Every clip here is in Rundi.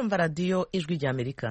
murumva radiyo ijwi ry'amerika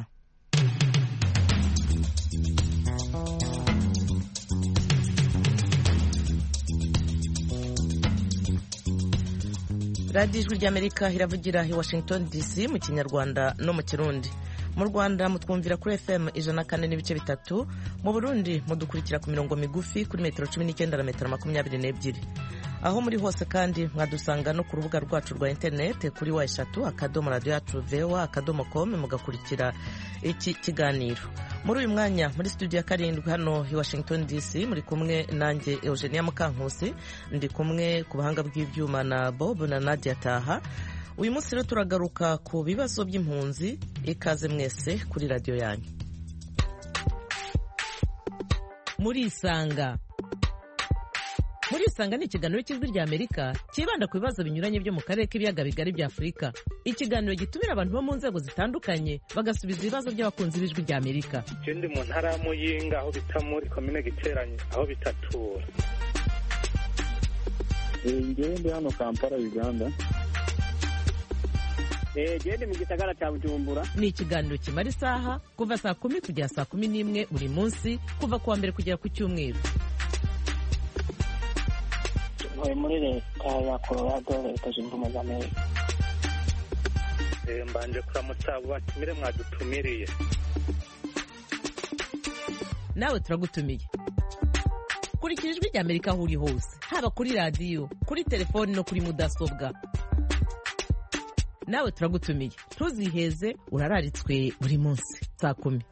radiyo ijwi ry'amerika iravugira i washington dc mu kinyarwanda no mu kirundi mu rwanda mutwumvira kuri fm ijana kane n'ibice bitatu mu burundi mudukurikira ku mirongo migufi kuri metero cumi n'icyenda na metero makumyabiri n'ebyiri aho muri hose kandi mwadusanga no ku rubuga rwacu rwa interinete kuri wa eshatu akadomo radiyo yacu vewa akadomo komu mugakurikira iki kiganiro muri uyu mwanya muri studio ya karindwi hano i washington dc muri kumwe nanjye eugenia mukankusi ndi kumwe ku buhanga bw'ibyuma na bob na nadia taha uyu munsi rero turagaruka ku bibazo by'impunzi ikaze mwese kuri radiyo yanyu murisanga murisanga ni ikiganiro cy'ijwi rya amerika cyibanda ku bibazo binyuranye byo mu karere k'ibiyaga bigari bya afurika ikiganiro gitumira abantu bo mu nzego zitandukanye bagasubiza ibibazo by'abakunzi b'ijwi rya amerika ndi mu ntara ya muyinga aho bita muri komine giteranye aho bitatura ngewe ndi hano kampala uganda gende mu gisagara cya bujumbura ni ikiganiro kimara isaha kuva saa kumi kugera saa kumi n'imwe buri munsi kuva ku wa mbere kugera ku cyumweru ntuye muri leta ya colorado leta zunze ubumwe za amerika mbanje kuramutsa abo batumire mwadutumiriye nawe turagutumiye kurikira ijwi rya amerika aho uri hose haba kuri radiyo kuri telefoni no kuri mudasobwa nawe turagutumiye ntuziheze urararitswe buri munsi saa kumi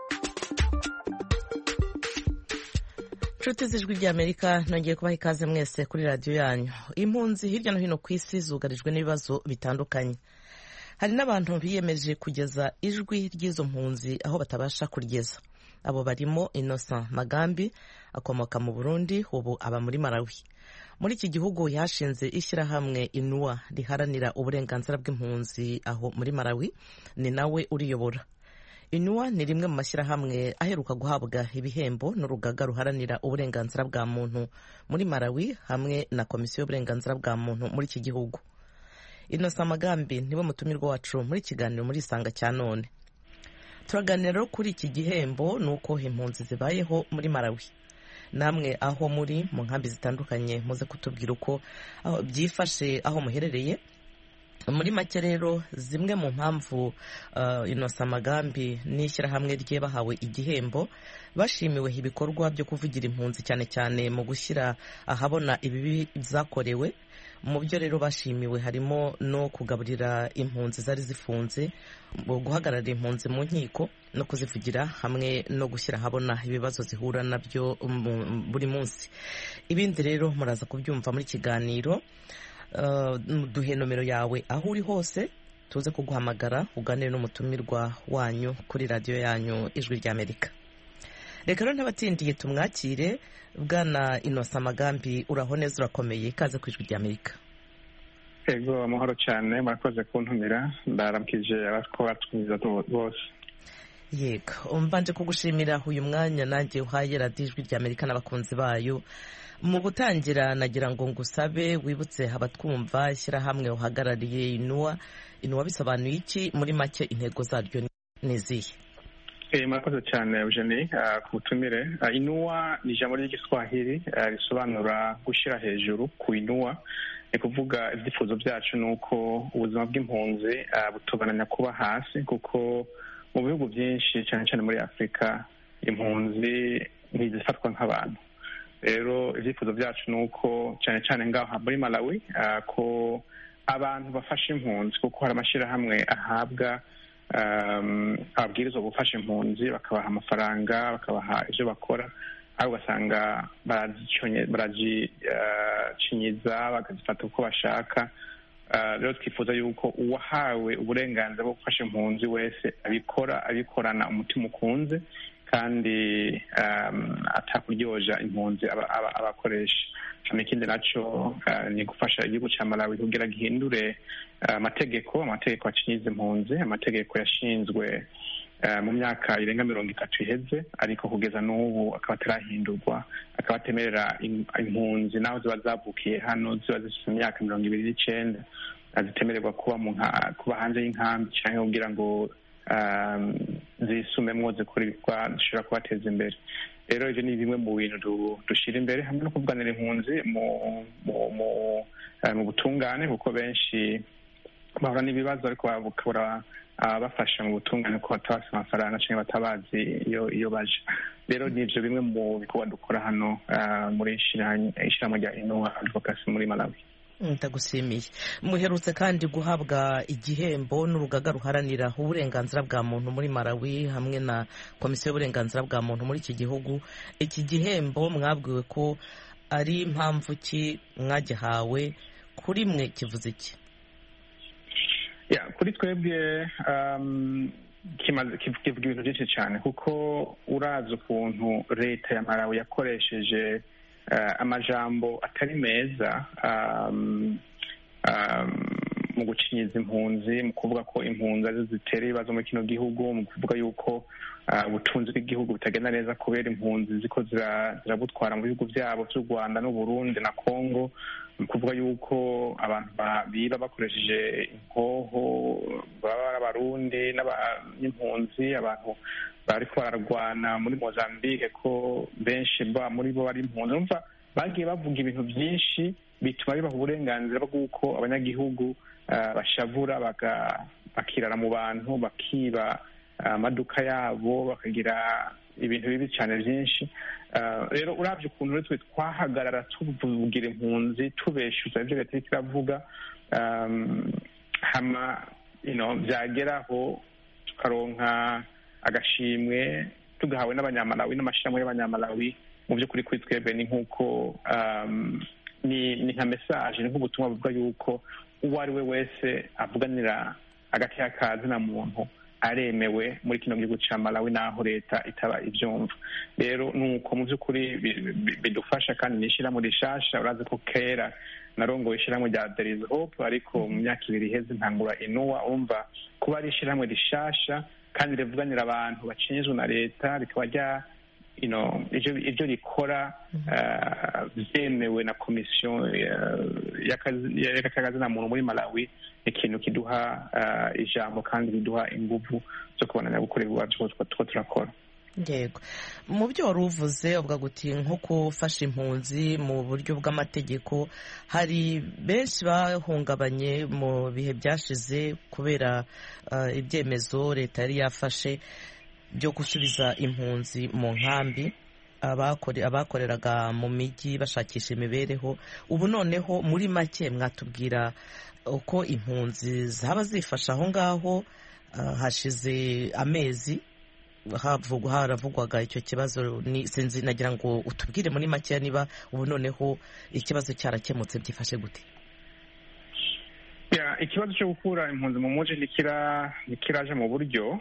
nshuti z'ijwi ry'amerika nongeye kubaha ikaze mwese kuri radiyo yanyu impunzi hirya no hino ku isi zugarijwe n'ibibazo bitandukanye hari n'abantu biyemeje kugeza ijwi ry'izo mpunzi aho batabasha kurigeza abo barimo innocent magambi akomoka mu burundi ubu aba muri malawi muri iki gihugu yashinze ishyirahamwe inuwa riharanira uburenganzira bw'impunzi aho muri malawi ni nawe uriyobora inuwa ni rimwe mu mashyirahamwe aheruka guhabwa ibihembo n'urugaga ruharanira uburenganzira bwa muntu muri malawi hamwe na komisiyo y'uburenganzira bwa muntu muri iki gihugu inosa amagambi niwe mutumirwa wacu muri kiganiro muri isanga cya none turaganira rero kuri iki gihembo ni uko impunzi zibayeho muri malawi namwe aho muri mu nkambi zitandukanye muze kutubwira uko byifashe aho muherereye muri make rero zimwe mu mpamvu inosa amagambi n'ishyirahamwe rye bahawe igihembo bashimiwe ibikorwa byo kuvugira impunzi cyane cyane mu gushyira ahabona ibibi zakorewe mu byo rero bashimiwe harimo no kugaburira impunzi zari zifunze guhagararira impunzi mu nkiko no kuzivugira hamwe no gushyira ahabona ibibazo zihura nabyo buri munsi ibindi rero muraza kubyumva muri kiganiro duhe nomero yawe aho uri hose tuze kuguhamagara uganire n'umutumirwa wanyu kuri radiyo yanyu ijwi ry'amerika reka rero ntabatindiye tumwakire bwana inosa amagambi uraho neza urakomeye ikaze ku ijwi ry'amerika ego amahoro cyane murakoze kuntumira ndarabwije abatwumviza bose yego mbanje kugushimira uyu mwanya nanjye uhaye radiyo ijwi ry'amerika n'abakunzi bayo mu gutangira nagira ngo ngusabe wibutse abatwumva ishyirahamwe uhagarariye inuwa inuwa bisobanuye iki muri make intego zaryo ni izihe murakoze cyane eugenie ku butumire inuwa ni ijambo ry'igiswahili risobanura gushyira hejuru ku inuwa ni kuvuga ibyifuzo byacu ni uko ubuzima bw'impunzi butubananya kuba hasi kuko mu bihugu byinshi cyane cyane muri afurika impunzi ntizifatwa nk'abantu rero ibyifuzo byacu ni uko cyane cyane ngaho muri malawi ko abantu bafasha impunzi kuko hari amashyirahamwe ahabwa ababwirizwa gufasha impunzi bakabaha amafaranga bakabaha ibyo bakora aho ugasanga baragicinyiza bakazifata uko bashaka rero twifuza yuko uwahawe uburenganzira bwo gufasha impunzi wese abikora abikorana umutima ukunze kandi atakuryoja impunzi abakoresha hano ikindi nacyo ni gufasha igihugu cya malawi kugira gihindure amategeko amategeko acinyiza impunzi amategeko yashinzwe mu myaka irenga mirongo itatu iheze ariko kugeza n'ubu akaba atarahindurwa akaba atemerera impunzi naho ziba zavukiye hano ziba zifite imyaka mirongo ibiri n'icenda zitemererwa kuba mu kuba hanze y'inkambi cyangwa kugira ngo zisumemwo zikora ibikorwa zishobora kubateza imbere rero ibyo ni bimwe mu bintu dushyira imbere hamwe no kuvuganira impunzi mu butungane kuko benshi bahura n'ibibazo ariko bakabura bafasha mu butungane ko batabafite amafaranga cyangwa batabazi iyo iyo baje rero ni ibyo bimwe mu bikorwa dukora hano muri ishyirahamwe rya inuwa advokasi muri malawi ndagushimiye muherutse kandi guhabwa igihembo n'urugaga ruharanira uburenganzira bwa muntu muri malawi hamwe na komisiyo y'uburenganzira bwa muntu muri iki gihugu iki gihembo mwabwiwe ko ari impamvu ki mwagihawe kuri mwe kivuze iki kuri twebwe kivuga ibintu byinshi cyane kuko urazi ukuntu leta ya malawi yakoresheje amajambo atari meza mu gucinyiza impunzi mu kuvuga ko impunzi arizo zitera ibibazo muri kino gihugu mu kuvuga yuko ubutunzi bw'igihugu butagenda neza kubera impunzi ziko zirabutwara mu bihugu byabo by'u rwanda n'uburundi na congo ni ukuvuga yuko abantu biba bakoresheje inkoho baba ari abarundi n'impunzi abantu bariko bararwana muri mozambique ko benshi muri bo bari impunzi numva bagiye bavuga ibintu byinshi bituma bibaha uburenganzira bw'uko abanyagihugu bashavura bakirara mu bantu bakiba amaduka yabo bakagira ibintu bibi cyane byinshi rero urabye ukuntu rero twe twahagarara tuvugira impunzi tubeshyuza ibyo leta iriko iravuga hama byageraho tukaronka agashimwe tugahawe n'abanyamalawi n'amashyirahamwe y'abanyamalawi mu by'ukuri kuri twebwe ni nk'uko ni nka mesaje ni nk'ubutumwa buvuga yuko uwo ari we wese avuganira hagati y'akazina muntu aremewe muri kino gihugu cya malawi n'aho leta itaba ibyumva rero ni uko mu by'ukuri bidufasha kandi ni ishyirahamwe rishasha urazi ko kera narongoye ishyirahamwe rya there is hope ariko mu myaka ibiri iheze ntangura inuwa umva kuba ari ishyirahamwe rishasha kandi rivuganira abantu bacinyizwe na leta rikaba rya ibyo rikora byemewe na komisiyo y'akazina muntu muri malawi ikintu kiduha ijambo kandi biduha ingufu zo kubonanya gukora ibibazo two turakora yego mu byo wari uvuze uvuga guti nko gufasha impunzi mu buryo bw'amategeko hari benshi bahungabanye mu bihe byashize kubera ibyemezo leta yari yafashe byo gusubiza impunzi mu nkambi abakoreraga mu mijyi bashakisha imibereho ubu noneho muri make mwatubwira uko impunzi zaba zifasha aho ngaho hashize amezi haravugwaga icyo kibazo sinzi nagira ngo utubwire muri make niba ubu noneho ikibazo cyarakemutse byifashe gute ikibazo cyo gukura impunzi mu muji ntikiraje mu buryo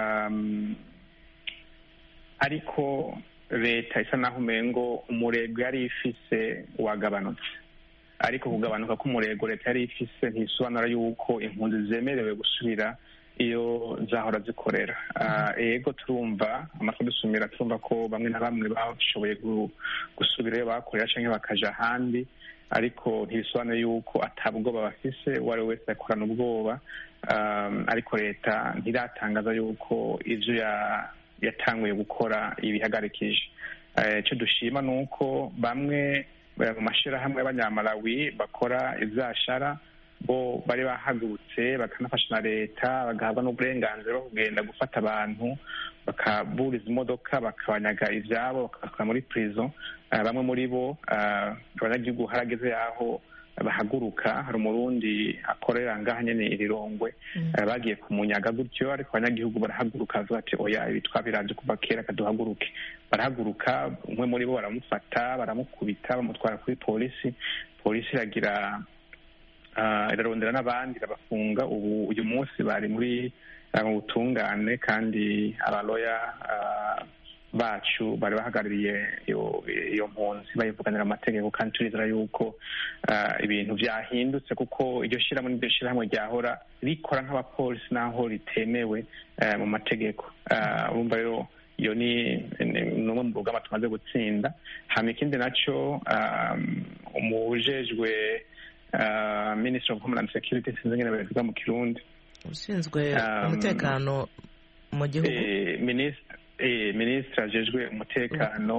ariko leta isa naho umengo umurego yari ifise wagabanutse ariko kugabanuka k'umurego leta yari ifise ntisobanura yuko impunzi zemerewe gusubira iyo zahora zikorera yego turumva amatwi dusumira turumva ko bamwe na bamwe bashoboye gusubira iyo bakorera cyangwa bakaja ahandi ariko ntibisobanuye yuko atabwoba bafise uwo ari we wese yakorana ubwoba ariko leta ntiratangaza yuko ibyo yatanguye gukora ibihagarikije icyo dushima ni uko bamwe mu mashyirahamwe y'abanyamalawi bakora ibyashara bo bari bahagurutse bakanafasha na leta bagahabwa n'uburenganzira bwo kugenda gufata abantu bakaburiza imodoka bakabanyaga ibyabo bakabakura muri prison bamwe muri bo abanyagihugu harageze yaho bahaguruka hari umurundi akorera ngaha nyene irirongwe bagiye kumunyaga gutyo ariko abanyagihugu barahaguruka bavuga ati oya ibi twabiranje kuva kera kaduhaguruke barahaguruka umwe muri bo baramufata baramukubita bamutwara kuri polisi polisi iragira irarondera n'abandi irabafunga ubu uyu munsi bari muri mu butungane kandi abaloya bacu bari bahagarariye iyo mpunzi bayivuganira amategeko kandi turizera yuko ibintu byahindutse kuko iryo shyirahamwe n'iryo shyirahamwe ryahora rikora nk'abapolisi n'aho ritemewe mu mategeko urumva rero iyo ni umwe mu rugamba tumaze gutsinda hanyuma ikindi nacyo umujejwe minisitiri of homeland security sinzi ngene babivuga mu kirundi ushinzwe umutekano mu gihugu minisitiri ajejwe umutekano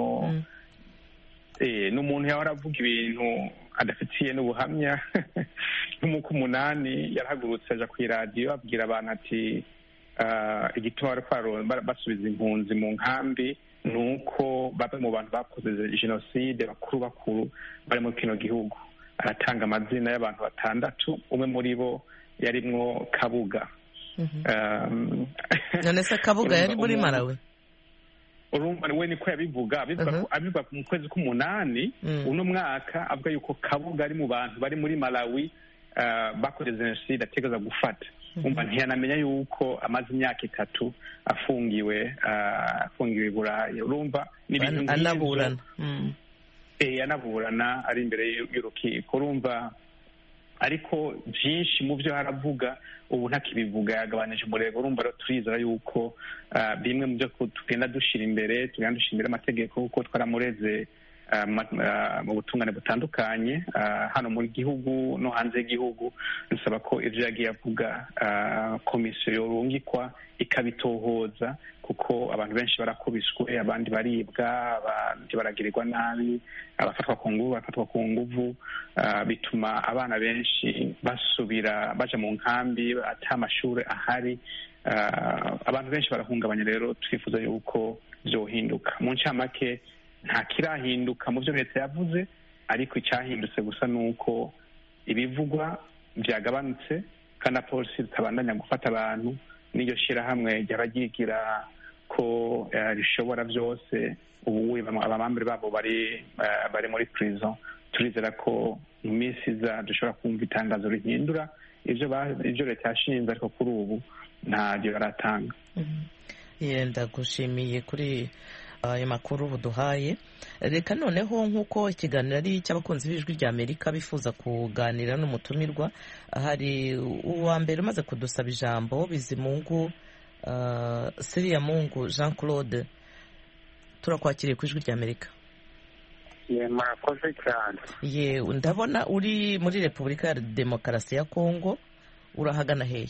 ni umuntu yahora avuga ibintu adafitiye n'ubuhamya nk'umuko umunani yarahagurutse aja ku iradiyo abwira abantu ati igituma bari basubiza impunzi mu nkambi ni uko bamwe mu bantu bakoze jenoside bakuru bakuru bari muri kino gihugu aratanga amazina y'abantu batandatu umwe muri bo yarimwo kabuga none se kabuga yari muri marawe urumva we niko yabivuga abivuga mu kwezi k'umunani uno mwaka avuga yuko kabuga ari mu bantu bari muri malawi bakoze jenoside ategereza gufata umva ntiyanamenya yuko amaze imyaka itatu afungiwe afungiwe i burayi urumva ni ibintu anaburana anaburana ari imbere y'urukiko urumva ariko byinshi mu byo haravuga ubu ntakibivuga yagabanije umurego urumva rero turizera yuko bimwe mu byo tugenda dushyira imbere tugenda dushyira imbere amategeko kuko twaramureze mu butungane butandukanye hano mu gihugu no hanze y'igihugu dusaba ko ibyo yagiye avuga komisiyo yorungikwa ikabitohoza kuko abantu benshi barakubiswe abandi baribwa abandi baragirirwa nabi abafatwa ku nguvu barafatwa ku nguvu bituma abana benshi basubira baja mu nkambi ata amashuri ahari abantu benshi barahungabanya rero twifuza yuko byohinduka mu ncamake nta kirahinduka mu byo leta yavuze ariko icyahindutse gusa ni uko ibivugwa byagabanutse kandi na polisi zitabandanya gufata abantu n'iryo shyirahamwe ryaba ryigira ko rishobora byose ubu abamambere babo bari bari muri prison turizera ko mu minsi iza dushobora kumva itangazo rihindura ibyo leta yashinze ariko kuri ubu ntabyo baratanga yenda gushimiye kuri ayo makuru buduhaye reka noneho nk'uko ikiganiro ari icy'abakunzi b'ijwi rya amerika bifuza kuganira n'umutumirwa hari uwa mbere umaze kudusaba ijambo bizimungu siriya mungu jean claude turakwakiriye ku ijwi rya amerika murakoze cyane ye ndabona uri muri repubulika ya demokarasi ya kongo urahagana hehe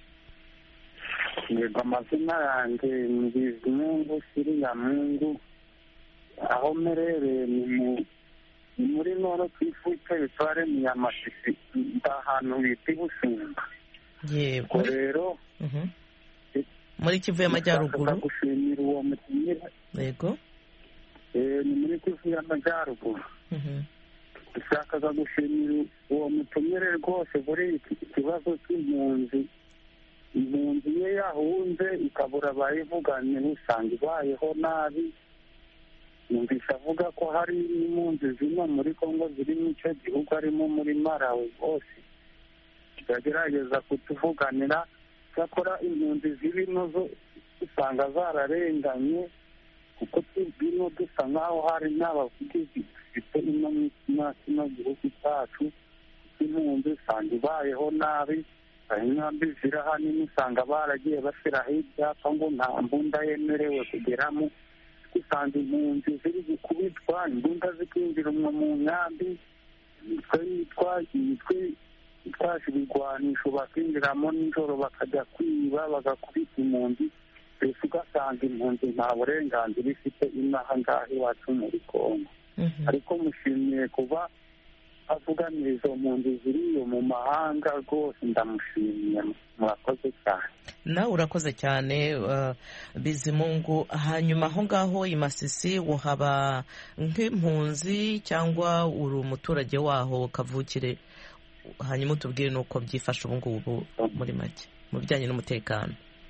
yego amazina yanjye ni bizimungu siriya mungu aho mmerereye ni muri noro ku ifuke bitware mu yamasisi ahantu bita ibusumba yego rero muri kivu y'amajyaruguru gushimira uwo mutumire yego ni muri kivu y'amajyaruguru dushakaga gushimira uwo mutumire rwose muri iki kibazo cy'impunzi impunzi ye yahunze ikabura abayivuganye usanga ibayeho nabi numvise avuga ko hari n'impunzi zino muri kongo ziri mu icyo gihugu harimo muri marawi hose tukagerageza kutuvuganira cyakora impunzi ziri zo usanga zararenganye kuko tubwino dusa nk'aho hari n'abavugizi dufite ino kino gihugu cyacu kuko impunzi usanga ibayeho nabi inkambi ziri ahanini usanga baragiye bashyiraho ibyapa ngo nta mbunda yemerewe kugeramo usanga impunzi ziri gukubitwa imbunda zikinjira umwe mu nkambi imitwe yitwa imitwe itwaje ibigwanisho bakinjiramo nijoro bakajya kwiba bagakubita impunzi mbese ugasanga impunzi nta burenganzira ifite inaha ngaha iwacu muri kongo ariko mushimiye kuba avuganira izo mpunzi ziriyo mu mahanga rwose ndamushimiye murakoze cyane nawe urakoze cyane bizimungu hanyuma aho ngaho i masisi uhaba nk'impunzi cyangwa uri umuturage waho kavukire hanyuma utubwire n'uko byifashe ubu ngubu muri make mu bijyanye n'umutekano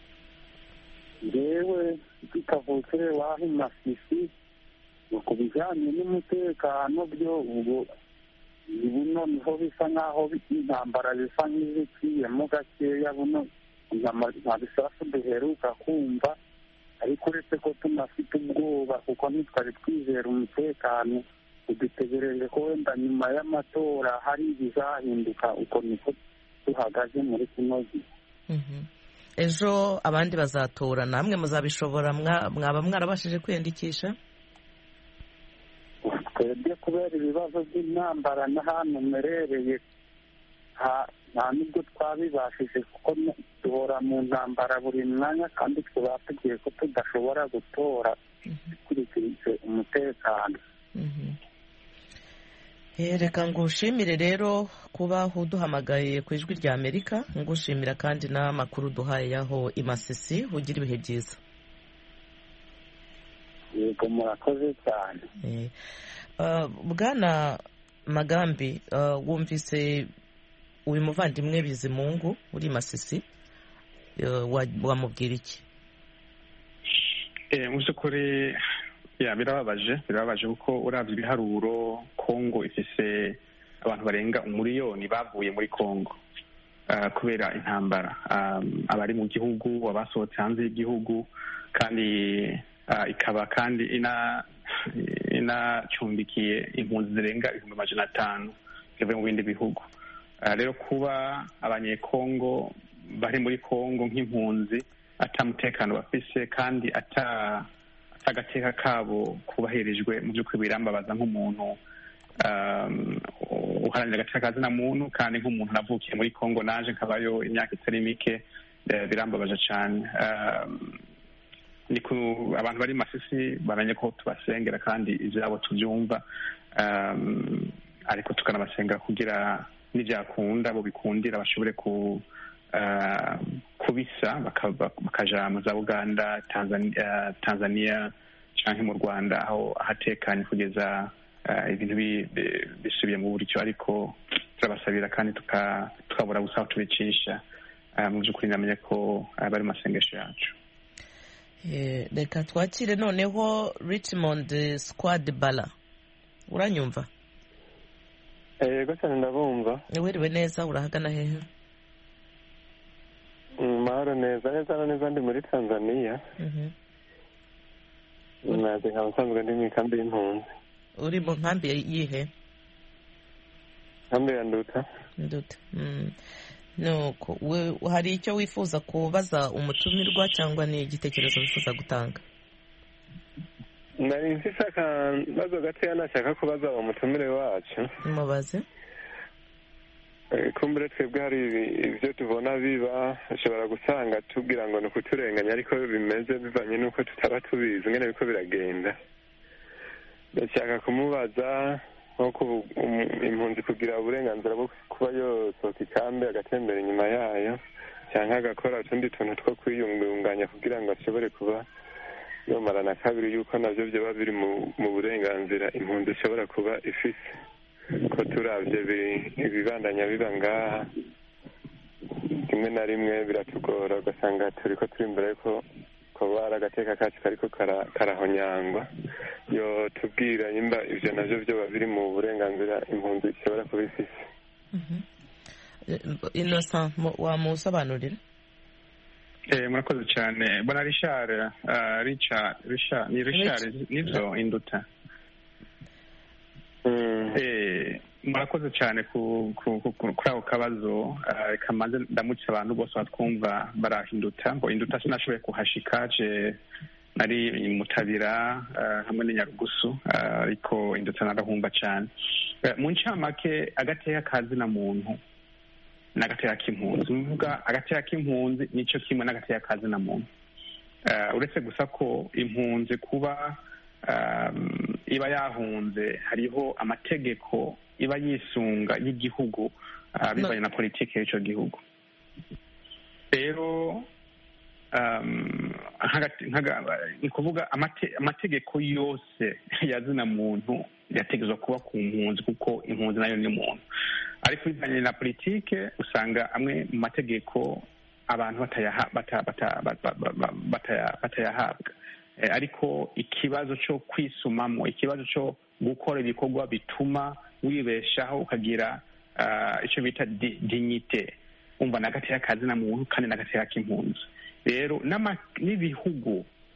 yewe kavukire waho i masisi ku bijyanye n'umutekano byo ubu buno niho bisa nk'aho intambara bisa nk'iziciyemo gakeya buno nta bisasu duheruka kumva ariko uretse ko tunafite ubwoba kuko ntitwari twizera umutekano udutegereje ko wenda nyuma y'amatora hari ibizahinduka uko niko duhagaze muri kino gihe ejo abandi bazatora namwe muzabishobora mwaba mwarabashije kwiyandikisha twebwe kubera ibibazo by'intambara n'ahantu mmerereye nta nubwo twabibashije kuko duhora mu ntambara buri mwanya kandi tuba tugiye ko tudashobora gutora dukurikije umutekano reka ngushimire rero kuba uduhamagaye ku ijwi rya amerika ngushimira kandi n'amakuru duhaye y'aho imasisi ugira ibihe byiza yego murakoze cyane bwana magambi wumvise uyu muvandimwe bizimungu uri masisi wamubwira iki mu by'ukuri birababaje birababaje kuko urabye ibiharuro kongo ifise abantu barenga umuriyoni bavuye muri kongo kubera intambara abari mu gihugu abasohotse hanze y'igihugu kandi ikaba kandi inacumbikiye impunzi zirenga ibihumbi amajana atanu zivuye mu bindi bihugu rero kuba abanyekongo bari muri kongo nk'impunzi atamutekano bafise kandi ata agateka kabo kubahirijwe mu by'ukuri birambabaza nk'umuntu uharanira agateka ka zina muntu kandi nk'umuntu navukiye muri kongo naje nkabayo imyaka itari mike birambabaje cyane ni ku abantu bari masisi bamenye ko tubasengera kandi ibyabo tubyumva ariko tukanabasengera kugira n'ibyakunda bo bikundira bashobore ku kubisa bakaja mu za uganda tanzania cyangwa mu rwanda aho ahatekanye kugeza ibintu bisubiye mu buryo ariko turabasabira kandi tukabura gusa aho tubicisha mu by'ukuri namenye ko bari mu masengesho yacu reka twakire noneho richmond squad bala uranyumva yego cyane ndabumva wiriwe neza urahagana hehe mahoro neza neza na neza ndi muri tanzania naje nkaba nsanzwe ndi mu ikambi y'impunzi uri mu nkambi yihe nkambi ya nduta nduta nuko hari icyo wifuza kubaza umutumirwa cyangwa ni igitekerezo wifuza gutanga nari mfise akabazo gatoya nashaka kubaza uwo mutumire wacu mubaze kumbure twebwe hari ibyo tubona biba ushobora gusanga tubwira ngo ni ukuturenganya ariko bimeze bivanye n'uko tutaba tubizi ngene biko biragenda ndashaka kumubaza nko impunzi kugira uburenganzira bwo kuba yosohoka ikambi agatembera inyuma yayo cyangwa agakora utundi tuntu two kwiyungunganya kugira ngo ashobore kuba yomara na kabiri yuko nabyo byaba biri mu burenganzira impunzi ishobora kuba ifise ko turabye ibibandanya biba ngaha rimwe na rimwe biratugora ugasanga turi ko turi imbere yuko kuba ari agateka kacu kariko karahonyangwa yo tubwira nimba ivyo navyo vyoba biri mu burenganzira impunzi ishobora kuba ifise innocent wamusobanurira murakoze cyane bona richard richard richard ni richard nivyo induta murakoze cyane kuri ako kabazo reka maze ndamutse abantu bose batwumva barahinduta ngo induta sinashoboye kuhashika je nari mutabira hamwe n'inyarugusu ariko induta narahumba cyane mu ncamake agateka kazina muntu n'agateka k'impunzi bivuga agateka k'impunzi nicyo kimwe n'agateka kazina muntu uretse gusa ko impunzi kuba iba yahunze hariho amategeko iba yisunga y'igihugu bivanye na politiki y'icyo gihugu rero ni ukuvuga amategeko yose ya zina muntu yategetswe kuba ku mpunzi kuko impunzi nayo ni muntu ariko bivanye na politiki usanga amwe mu mategeko abantu batayahabwa ariko ikibazo cyo kwisumamo ikibazo cyo gukora ibikorwa bituma wibeshaho ukagira icyo bita dignite umva n'agateka kazina muntu kandi n'agateka k'impunzi rero n'ibihugu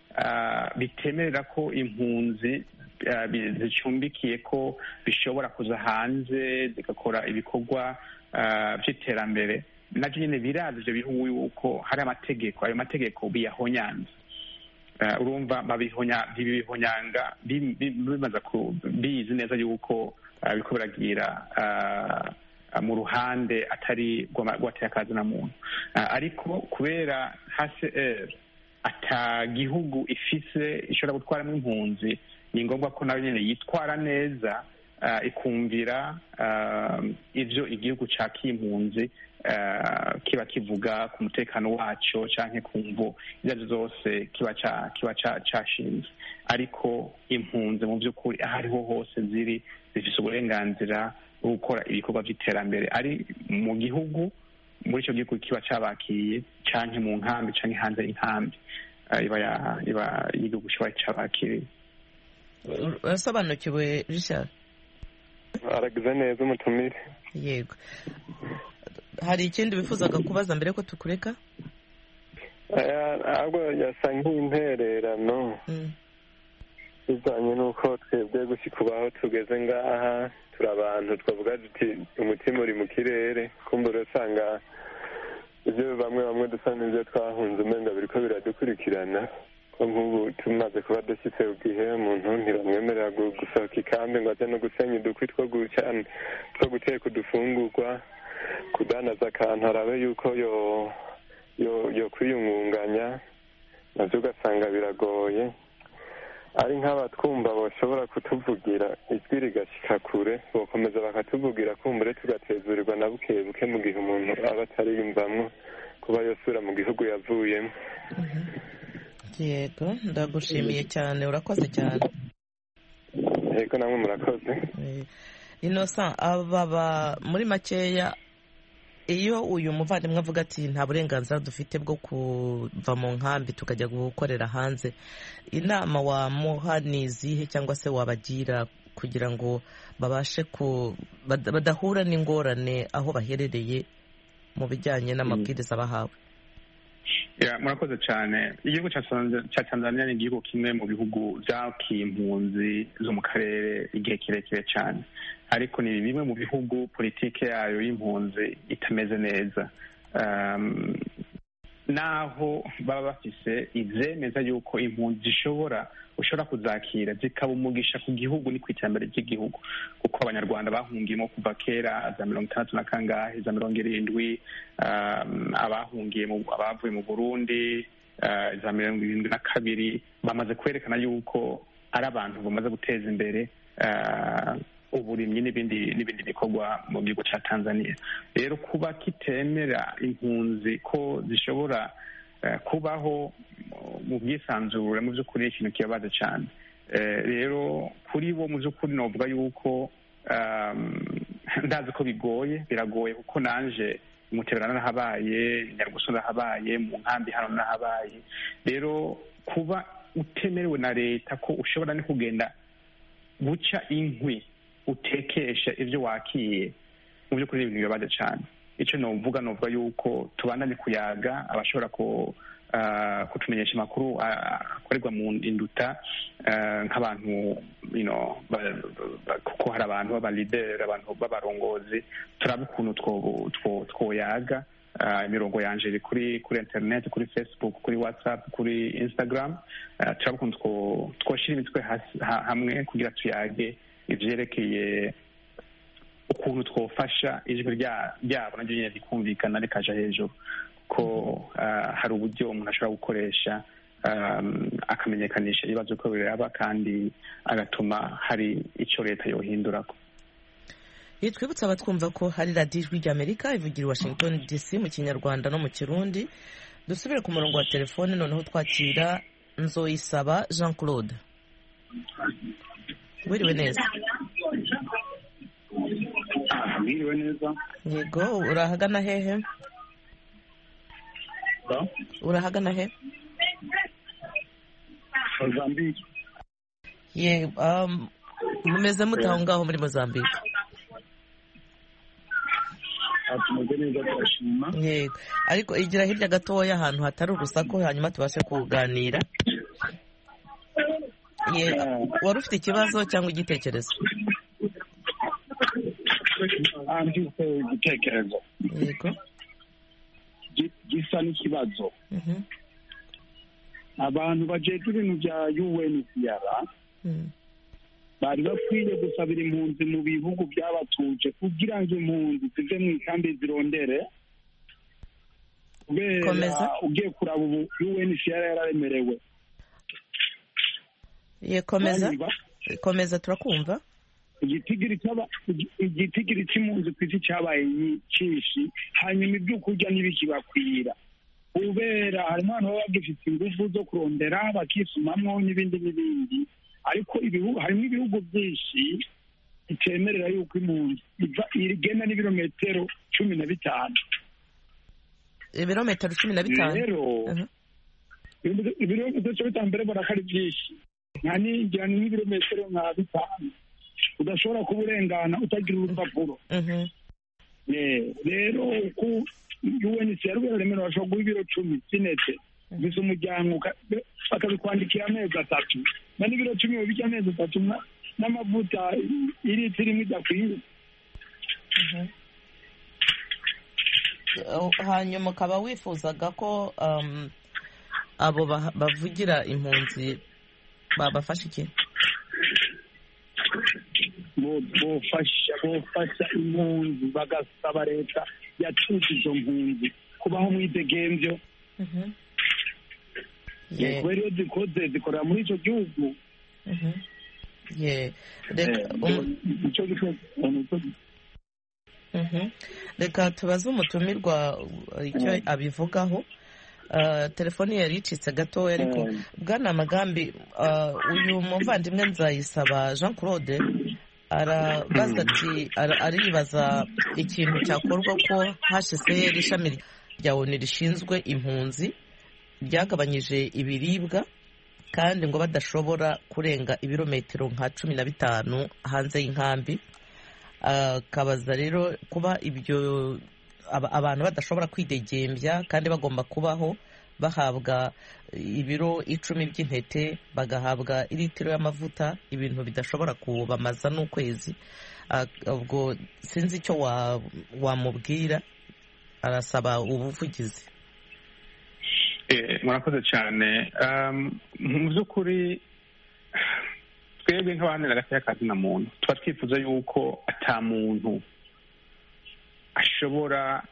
bitemerera ko impunzi zicumbikiye ko bishobora kuza hanze zigakora ibikorwa by'iterambere nabyo nyine birazi ibyo bihugu yuko hari amategeko ayo mategeko biyahonyanza urumva ntibibihonyanga bimaze bizi neza yuko biriko biragira mu ruhande atari rwateye akazi na muntu ariko kubera hcr ata gihugu ifise ishobora gutwaramo impunzi ni ngombwa ko nayo nyine yitwara neza ikumvira ibyo igihugu cakiye impunzi kiba kivuga ku mutekano wacyo cyangwa ku mvu izo ari zo zose kiba cyashinze ariko impunzi mu by'ukuri aho ariho hose ziri zifite uburenganzira bwo gukora ibikorwa by'iterambere ari mu gihugu muri icyo gihugu kiba cyabakiriye cyangwa mu nkambi cyangwa hanze y'inkambi iba y'igihugu kiba cyabakiriye urasobanukiwe richard aragize neza umutumire yego hari ikindi wifuzaga kubaza mbere ko tukureka ahubwo yasa nk'intererano bijyanye n'uko twebwe gushyika ubaho tugeze ngaha turi abantu twavuga duti umutima uri mu kirere kumbura usanga ibyo bamwe bamwe dusa n'ibyo twahunze umenga biriko biradukurikirana ko nk'ubu tumaze kuba dushyitse ku gihe umuntu ntibamwemerera gusohoka ikambi ngo aze no gusenya udukwi two guteka udufungurwa kudanaza akantu arabe yuko yo yo kwiyungunganya nabyo ugasanga biragoye ari nk'abatwumva bashobora kutuvugira ijwi rigashyika kure bakomeza bakatuvugira kumbure tugatezurirwa na buke buke mu gihe umuntu aba atariyumvamo kuba yosubira mu gihugu yavuyemo yego ndagushimiye cyane urakoze cyane yego namwe murakoze inosa aba muri makeya iyo uyu muvandimwe avuga ati nta burenganzira dufite bwo kuva mu nkambi tukajya gukorera hanze inama wamuha ni izihe cyangwa se wabagira kugira ngo babashe ku badahura n'ingorane aho baherereye mu bijyanye n'amabwiriza bahawe murakoze cyane igihugu cya tanzania ni igihugu kimwe mu bihugu byakiye impunzi zo mu karere igihe kirekire cyane ariko ni bimwe mu bihugu politiki yayo y'impunzi itameze neza naho baba bafise ibyemeza yuko impunzi zishobora ushobora kuzakira zikaba umugisha ku gihugu ni ku iterambere ry'igihugu kuko abanyarwanda bahungiyemo kuva kera za mirongo itandatu na kangahe za mirongo irindwi abahungiye abavuye mu burundi za mirongo irindwi na kabiri bamaze kwerekana yuko ari abantu bamaze guteza imbere uburimyi n'ibindi n'ibindi bikorwa mu gihugu cya tanzania rero kuba kitemera impunzi ko zishobora kubaho mu bwisanzure mu by'ukuri ni ikintu kibabaza cyane rero kuri bo mu by'ukuri navuga yuko ndazi ko bigoye biragoye kuko nanje umutebera narahabaye nyarugusu narahabaye mu nkambi hano narahabaye rero kuba utemerewe na leta ko ushobora no kugenda guca inkwi utekesha ibyo wakiye mu by'ukuri ibintu bibabaza cyane icyo nuvuga nuvuga yuko tubandanye kuyaga abashobora kutumenyesha amakuru akorerwa mu induta nk'abantu kuko hari abantu b'abalideri abantu b'abarongozi turaba ukuntu twoyaga imirongo yanje iri kuri kuri internet kuri facebook kuri whatsapp kuri instagram turaba ukuntu twoshyira imitwe hamwe kugira tuyage ivyerekeye ukuntu twofasha ijwi ryabo naryo nyine rikumvikana rikaja hejuru ko hari uburyo umuntu ashobora gukoresha akamenyekanisha ibibazo ko biraba kandi agatuma hari icyo leta yohindurako twibutsa abatwumva ko hari radiyo ijwi ry'amerika ivugira i washington dc mu kinyarwanda no mu kirundi dusubire ku murongo wa telefone noneho twakira nzoyisaba jean claude wiriwe neza mwiriwe neza yego urahagana hehe urahagana he mozambique ye mumeze mute aho ngaho muri mozambique tumeze neza turashima yego ariko igira hirya gatoya ahantu hatari urusaku hanyuma tubashe kuganira wari ufite ikibazo cyangwa igitekerezo mfite igitekerezo yego gisa n'ikibazo abantu bajejwe ibintu bya UNHCR bari bakwiye gusabira impunzi mu bihugu byabatuje kugira ngo impunzi zive mu ikambi zirondere kubera ugiye kuraba ubu UNHCR yararemerewe ye komeza komeza turakumva igitigiri cy'impunzi ku isi cyabaye cyinshi hanyuma ibyo kurya ntibikibakwira kubera harimo abantu baba bagifite ingufu zo kurondera bakisumamwo n'ibindi n'ibindi ariko harimo ibihugu byinshi bitemerera yuko impunzi igenda n'ibirometero cumi na bitanu ibirometero cumi na bitanu rero ibirometero cumi na bitanu mbere mbona ko ari byinshi nka ninjira ni nk'ibirometero nka bitanu udashobora kuba urengana utagira urupapuro rero uko UNHCR rwemerewe bashobora guha ibiro cumi by'intete gusa umuryango bakabikwandikira amezi atatu na n'ibiro cumi babijya amezi atatu n'amavuta iritiro imwe idakwiye hanyuma ukaba wifuzaga ko abo bavugira impunzi babafasha iki bofasha bofasha impunzi bagasaba leta yatuje izo mpunzi kubaho mu idegembyo kubera iyo zikoze zikorera muri icyo gihugu reka tubaze umutumirwa icyo abivugaho telefoni yari icitse gatoya ariko bwana magambi uyu muvandimwe nzayisaba jean claude arabaza ati aribaza ikintu cyakorwa ko hcr ishami rya oni rishinzwe impunzi ryagabanyije ibiribwa kandi ngo badashobora kurenga ibirometero nka cumi na bitanu hanze y'inkambi akabaza rero kuba ibyo abantu badashobora kwidegembya kandi bagomba kubaho bahabwa ibiro icumi by'intete bagahabwa iritiro y'amavuta ibintu bidashobora kubamaza n'ukwezi ubwo sinzi icyo wamubwira arasaba ubuvugizi murakoze cyane mu by'ukuri twebwe nk'abahanira agati y'akazina muntu tuba twifuza yuko ata muntu ashobora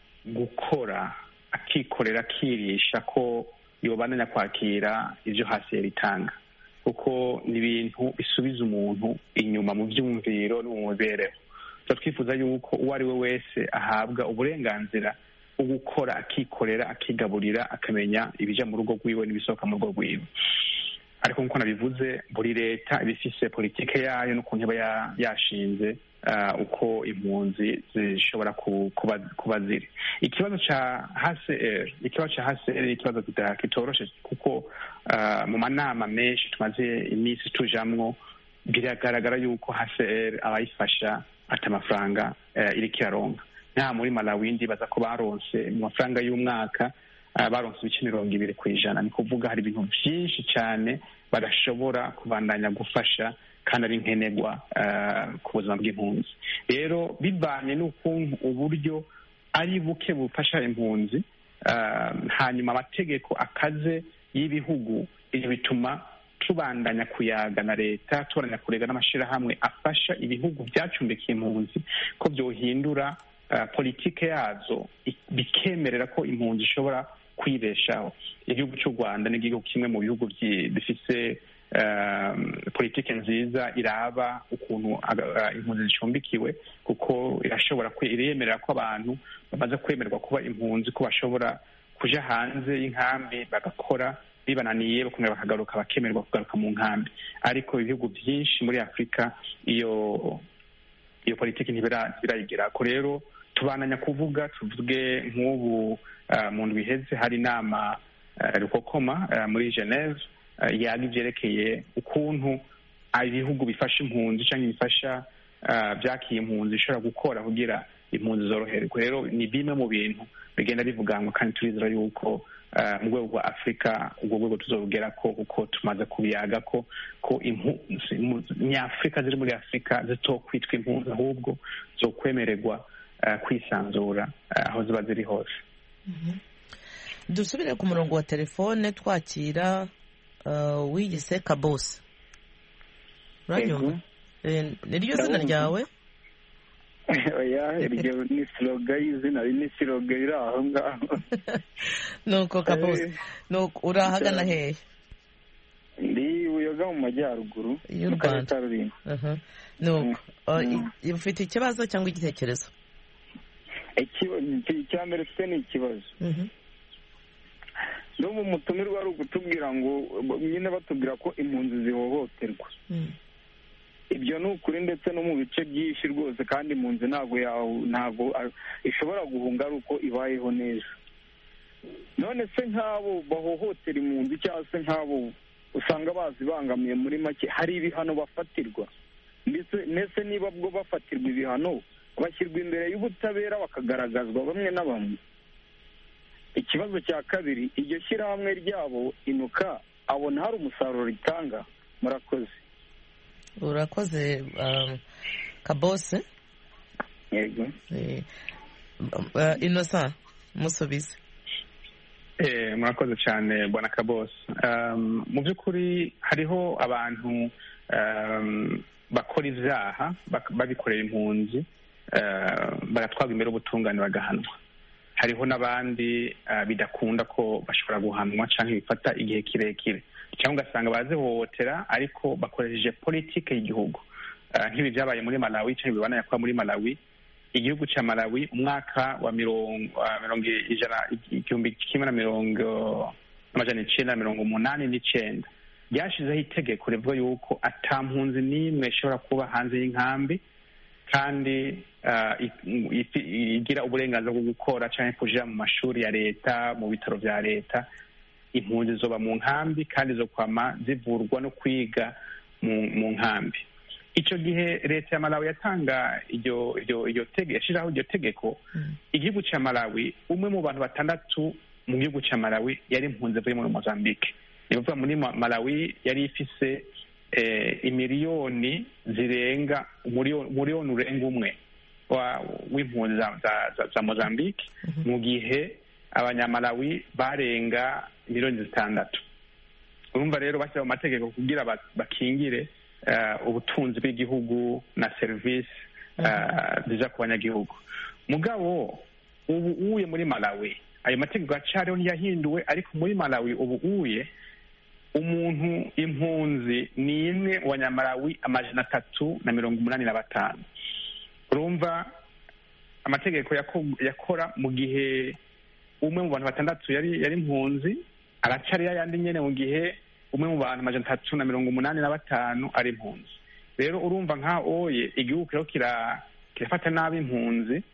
gukora akikorera akirisha ko yobananya kwakira ibyo hasi yaritanga kuko ni ibintu bisubiza umuntu inyuma mu byumviro no mu mibereho tuba twifuza yuko uwo ari we wese ahabwa uburenganzira bwo gukora akikorera akigaburira akamenya ibijya mu rugo rwiwe n'ibisohoka mu rugo rwiwe ariko nk'uko nabivuze buri leta iba ifise politike yayo n'ukuntu iba yashinze uko impunzi zishobora kuba ziri ikibazo cya hcr ikibazo cya hcr ni ikibazo kitoroshe kuko mu manama menshi tumaze iminsi tujamwo biragaragara yuko hcr abayifasha ati amafaranga iriko iraronka nta muri malawi ndibaza ko baronse mu mafaranga y'umwaka baronse ibice mirongo ibiri ku ijana ni kuvuga hari ibintu byinshi cyane badashobora kubandanya gufasha kandi ari nkenerwa ku buzima bw'impunzi rero bivanye n'ukuntu uburyo ari buke bufasha impunzi hanyuma amategeko akaze y'ibihugu ibyo bituma tubandanya kuyaga na leta tubandanya kurega n'amashyirahamwe afasha ibihugu byacumbikiye impunzi ko byohindura politike yazo bikemerera ko impunzi ishobora kwibeshaho igihugu cy'u rwanda ni igihugu kimwe mu bihugu bifite politike nziza iraba ukuntu impunzi zicumbikiwe kuko irashobora iremerera ko abantu bamaze kwemererwa kuba impunzi ko bashobora kuja hanze y'inkambi bagakora bibananiye bakongera bakagaruka bakemererwa kugaruka mu nkambi ariko ibihugu byinshi muri afurika iyo iyo politiki ntibirayigira ko rero tubananya kuvuga tuvuge nk'ubu mu ndwi iheze hari inama rukokoma muri geneve yaga ibyerekeye ukuntu ibihugu bifasha impunzi cyangwa bifasha byakiye impunzi bishobora gukora kugira impunzi zoroherwe rero ni bimwe mu bintu bigenda bivuganwa kandi turizera yuko mu rwego rwa afurika ubwo rwego tuzobugera ko kuko tumaze kubiyaga ko ko nyafurika ziri muri afurika zitokwitwa impunzi ahubwo zo kwemererwa kwisanzura aho ziba ziri hose dusubire ku murongo wa telefone twakira wiyise kabose uranyumva ni ryo zina ryawe oya iryo ni siroga y'izina ni siroga iri aho ngaho nuko kabose uri ahagana hehe ndi buyoga mu majyaruguru y'u rwanda nuko ufite ikibazo cyangwa igitekerezo icya mbere ufite ni ikibazo n'ubu mutumirwa ari ukutubwira ngo nyine batubwira ko impunzi zihohoterwa ibyo ni ukuri ndetse no mu bice byinshi rwose kandi impunzi ntabwo ntabwo ishobora guhunga ari uko ibayeho neza none se nk'abo bahohotera impunzi cyangwa se nk'abo usanga bazibangamiye muri make hari ibihano bafatirwa ndetse niba bwo bafatirwa ibihano bashyirwa imbere y'ubutabera bakagaragazwa bamwe na bamwe ikibazo cya kabiri iryo shyirahamwe ryabo inuka abona hari umusaruro ritanga murakoze urakoze kabose yego inosa musubize murakoze cyane bwana kabose mu by'ukuri hariho abantu bakora ibyaha babikorera impunzi bagatwarwa imbere y'ubutungane bagahanwa hariho n'abandi bidakunda ko bashobora guhanwa cyangwa bifata igihe kirekire cyangwa ugasanga barazihohotera ariko bakoresheje politiki y'igihugu nk'ibi byabaye muri malawi cyangwa bibananya kuba muri malawi igihugu cya malawi umwaka wa mirongo ijana igihumbi kimwe na mirongo amajana icyenda na mirongo umunani n'icyenda ryashyizeho itegeko rivuga yuko atampunzi n'imwe ishobora kuba hanze y'inkambi kandi igira uburenganzira bwo gukora cyangwa kujya mu mashuri ya leta mu bitaro bya leta impunzi zoba mu nkambi kandi zo kwama zivurwa no kwiga mu nkambi icyo gihe leta ya malawi yatanga iryo iryo yashyiraho iryo tegeko igihugu cya malawi umwe mu bantu batandatu mu gihugu cya malawi yari impunzi avuye muri mozambique ni ukuvuga muri malawi yari ifise imiliyoni zirenga umuriyoni urenga umwe w'impunzi za mozambique mu gihe abanyamalawi barenga miliyoni zitandatu urumva rero bashyira mu mategeko kugira bakingire ubutunzi bw'igihugu na serivisi ziza ku banyagihugu mugabo ubu uye muri malawi ayo mategeko acariho ntiyahinduwe ariko muri malawi ubu uye umuntu impunzi ni imwe mu banyamalawi amajana atatu na mirongo umunani na batanu urumva amategeko yakora mu gihe umwe mu bantu batandatu yari yari impunzi aracari yayandi nyene mu gihe umwe mu bantu amajana atatu na mirongo umunani na batanu ari impunzi rero urumva nka oye igihugu kiriho kirafata nabi impunzi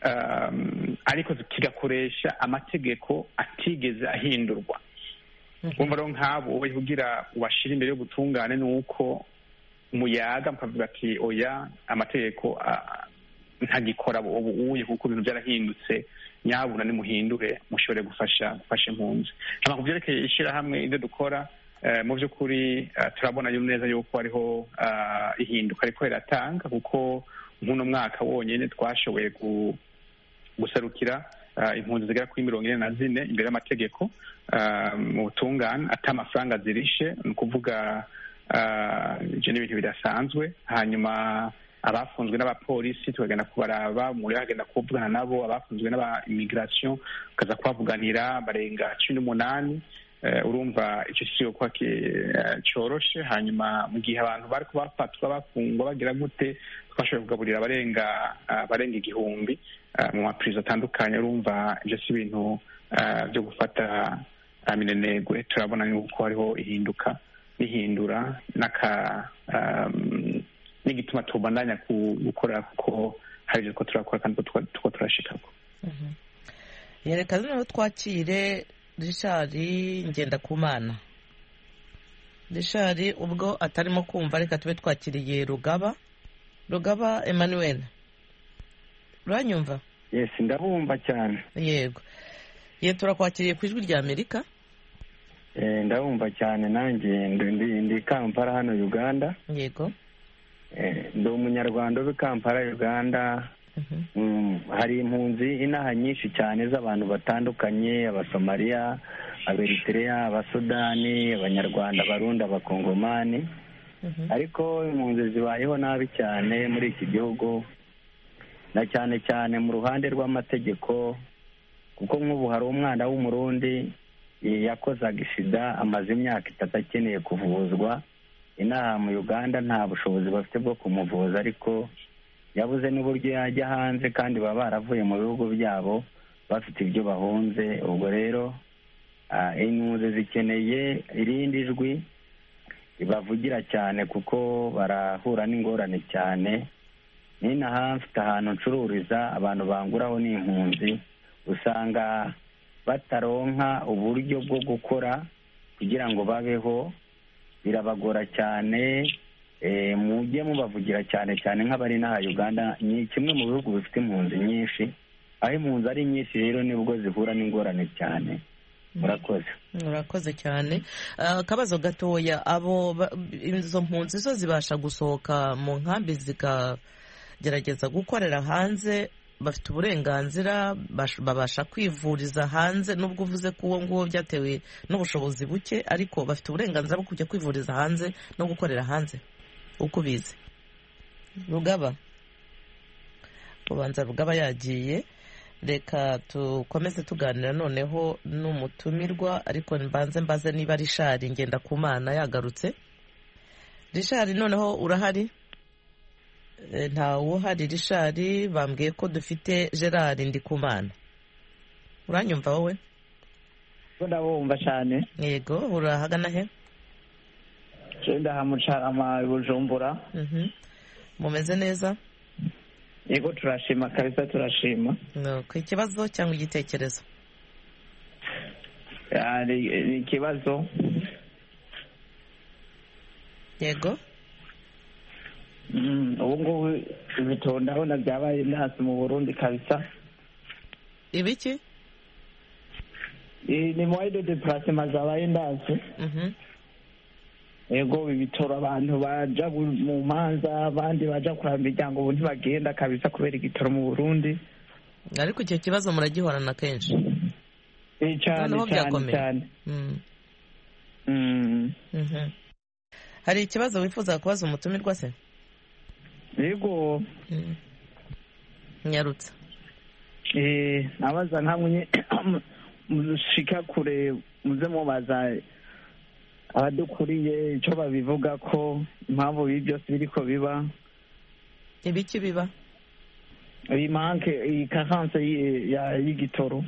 ariko kigakoresha amategeko atigeze ahindurwa wumva rero nk'abo wowe kugira ubashire imbere y'ubutungane ni uko muyaga mukavuga ati oya amategeko ntagikora ubu uye kuko ibintu byarahindutse nyabuna nimuhindure mushobore gufasha gufasha impunzi hama ku byerekeye ishyirahamwe ibyo dukora mu by'ukuri turabona neza yuko hariho ihinduka ariko riratanga kuko nk'uno mwaka wonyine twashoboye guserukira impunzi zigera kuri mirongo ine na zine imbere y'amategeko mu butungane ata amafaranga zirishe ni ukuvuga ibyo ni ibintu bidasanzwe hanyuma abafunzwe n'abapolisi tukagenda kubaraba muri hagenda kuvugana nabo abafunzwe n'aba immigration tukaza kubavuganira barenga cumi n'umunani urumva icyo kigo kuba cyoroshe hanyuma mu gihe abantu bari bafatwa bafungwa bagira gute twashoboye kugaburira abarenga barenga igihumbi mu mapurizo atandukanye urumva ibyo si ibintu byo gufata minenegwe turabona yuko hariho ihinduka n'ihindura n'aka n'igituma tubandanya gukora kuko hari ibyo turakora kandi tuko turashikako reka noneho twakire richard ngendakumana richard ubwo atarimo kumva reka tube twakiriye rugaba rugaba emmanuel uranyumva yesi ndabumva cyane yego ye turakwakiriye ku ijwi rya amerika ndabumva cyane nanjye ndi kampala hano uganda yego ndi umunyarwanda uba i kampala uganda hari impunzi inaha nyinshi cyane z'abantu batandukanye abasomaliya aberitereya abasudani abanyarwanda abarundi abakongomani ariko impunzi zibayeho nabi cyane muri iki gihugu na cyane cyane mu ruhande rw'amategeko kuko nk'ubu hari umwana w'umurundi yakozaga isida amaze imyaka itatu akeneye kuvuzwa inaha mu uganda nta bushobozi bafite bwo kumuvuza ariko yabuze n'uburyo yajya hanze kandi baba baravuye mu bihugu byabo bafite ibyo bahunze ubwo rero impunzi zikeneye irindi jwi ribavugira cyane kuko barahura n'ingorane cyane n'inaha mfite ahantu ncururiza abantu banguraho n'impunzi usanga bataronka uburyo bwo gukora kugira ngo babeho birabagora cyane mujye mubavugira cyane cyane nk'abari n'aha uganda ni kimwe mu bihugu bifite impunzi nyinshi aho impunzi ari nyinshi rero nibwo zihura n'ingorane cyane murakoze murakoze cyane akabazo gatoya abo izo mpunzi zo zibasha gusohoka mu nkambi zikagerageza gukorera hanze bafite uburenganzira babasha kwivuriza hanze nubwo uvuze ko uwo nguwo byatewe n'ubushobozi buke ariko bafite uburenganzira bwo kujya kwivuriza hanze no gukorera hanze uko ubizi rugaba ubanza rugaba yagiye reka dukomeze tuganira noneho n'umutumirwa ariko mbanze mbaze niba rishari ngenda ku mana yagarutse rishari noneho urahari ntawe uhari rishari bambwiye ko dufite gerard ndikumana uranyumva wowe ndabumva cyane yego urahagana he genda hamucarama bujumbura mumeze neza yego turashima kabisa turashima ku ikibazo cyangwa igitekerezo ni ikibazo yego ubu ngubu ibitoro ndabona byabaye ndasi mu burundi kabisa ibiki ni moyide de purasima zabaye ndasi yego ibitoro abantu baja mu manza abandi baja kuraba imiryango ubu ntibagenda kabisa kubera igitoro mu burundi ariko icyo kibazo muragihorana kenshi cyane cyane cyane hari ikibazo wifuza kubaza umutumirwa se yego nyarutse nabaza nkamwe mushika kure muze mubaza abadukuriye icyo babivuga ko impamvu ibi byose biri ko biba ibiki biba iyi manke iyi karanse y'igitoro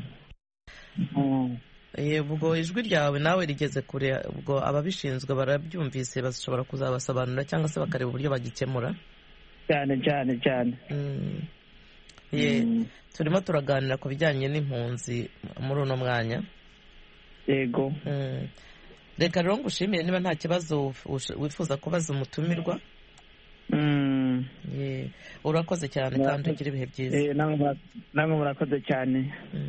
ubwo ijwi ryawe nawe rigeze kure ubwo ababishinzwe barabyumvise bashobora kuzabasobanurira cyangwa se bakareba uburyo bagikemura cyane cyane cyane turimo turaganira ku bijyanye n'impunzi muri uno mwanya yego reka rero ngushimire niba nta kibazo wifuza kubaza umutumirwa urakoze cyane kandi ugira ibihe byiza namwe murakoze cyane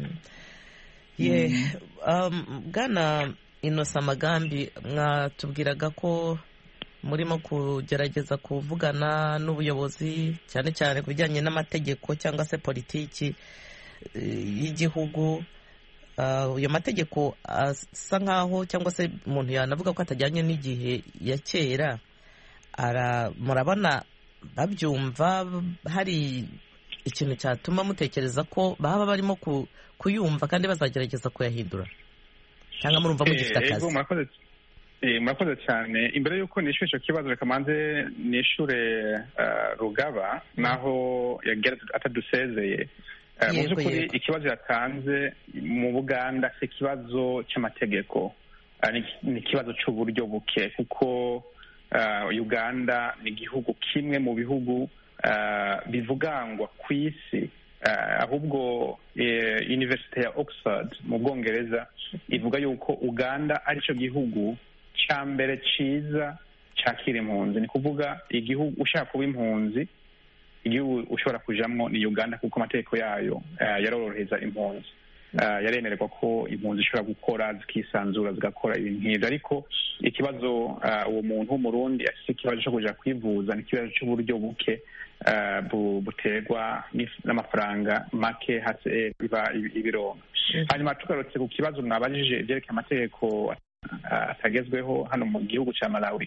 bwana inosa amagambi mwatubwiraga ko murimo kugerageza kuvugana n'ubuyobozi cyane cyane ku bijyanye n'amategeko cyangwa se politiki y'igihugu ayo mategeko asa nkaho cyangwa se umuntu yanavuga ko atajyanye n'igihe ya kera murabona babyumva hari ikintu cyatuma mutekereza ko baba barimo kuyumva kandi bazagerageza kuyahindura cyangwa murumva mugifite akazi murakoze cyane imbere y'uko nishyura icyo kibazo reka manze nishyure rugaba naho yagira atadusezeye mu by'ukuri ikibazo yatanze mu buganda si ikibazo cy'amategeko ni ikibazo cy'uburyo buke kuko uganda ni igihugu kimwe mu bihugu bivugangwa ku isi ahubwo univerisite ya oxford mu bwongereza ivuga yuko uganda aricyo gihugu cya mbere cyiza cyakira impunzi ni kuvuga igihugu ushaka kuba impunzi igihugu ushobora kujyamo ni uganda kuko amategeko yayo yarorohereza impunzi yaremererwa ko impunzi zishobora gukora zikisanzura zigakora ibintu nk'ibyo ariko ikibazo uwo muntu w'umurundi afite ikibazo cyo kuja kwivuza ni ikibazo cy'uburyo buke buterwa n'amafaranga make hasi biba ibironga hanyuma tugarutse ku kibazo mwabajije ibyerekeye amategeko atagezweho hano mu gihugu cya malawi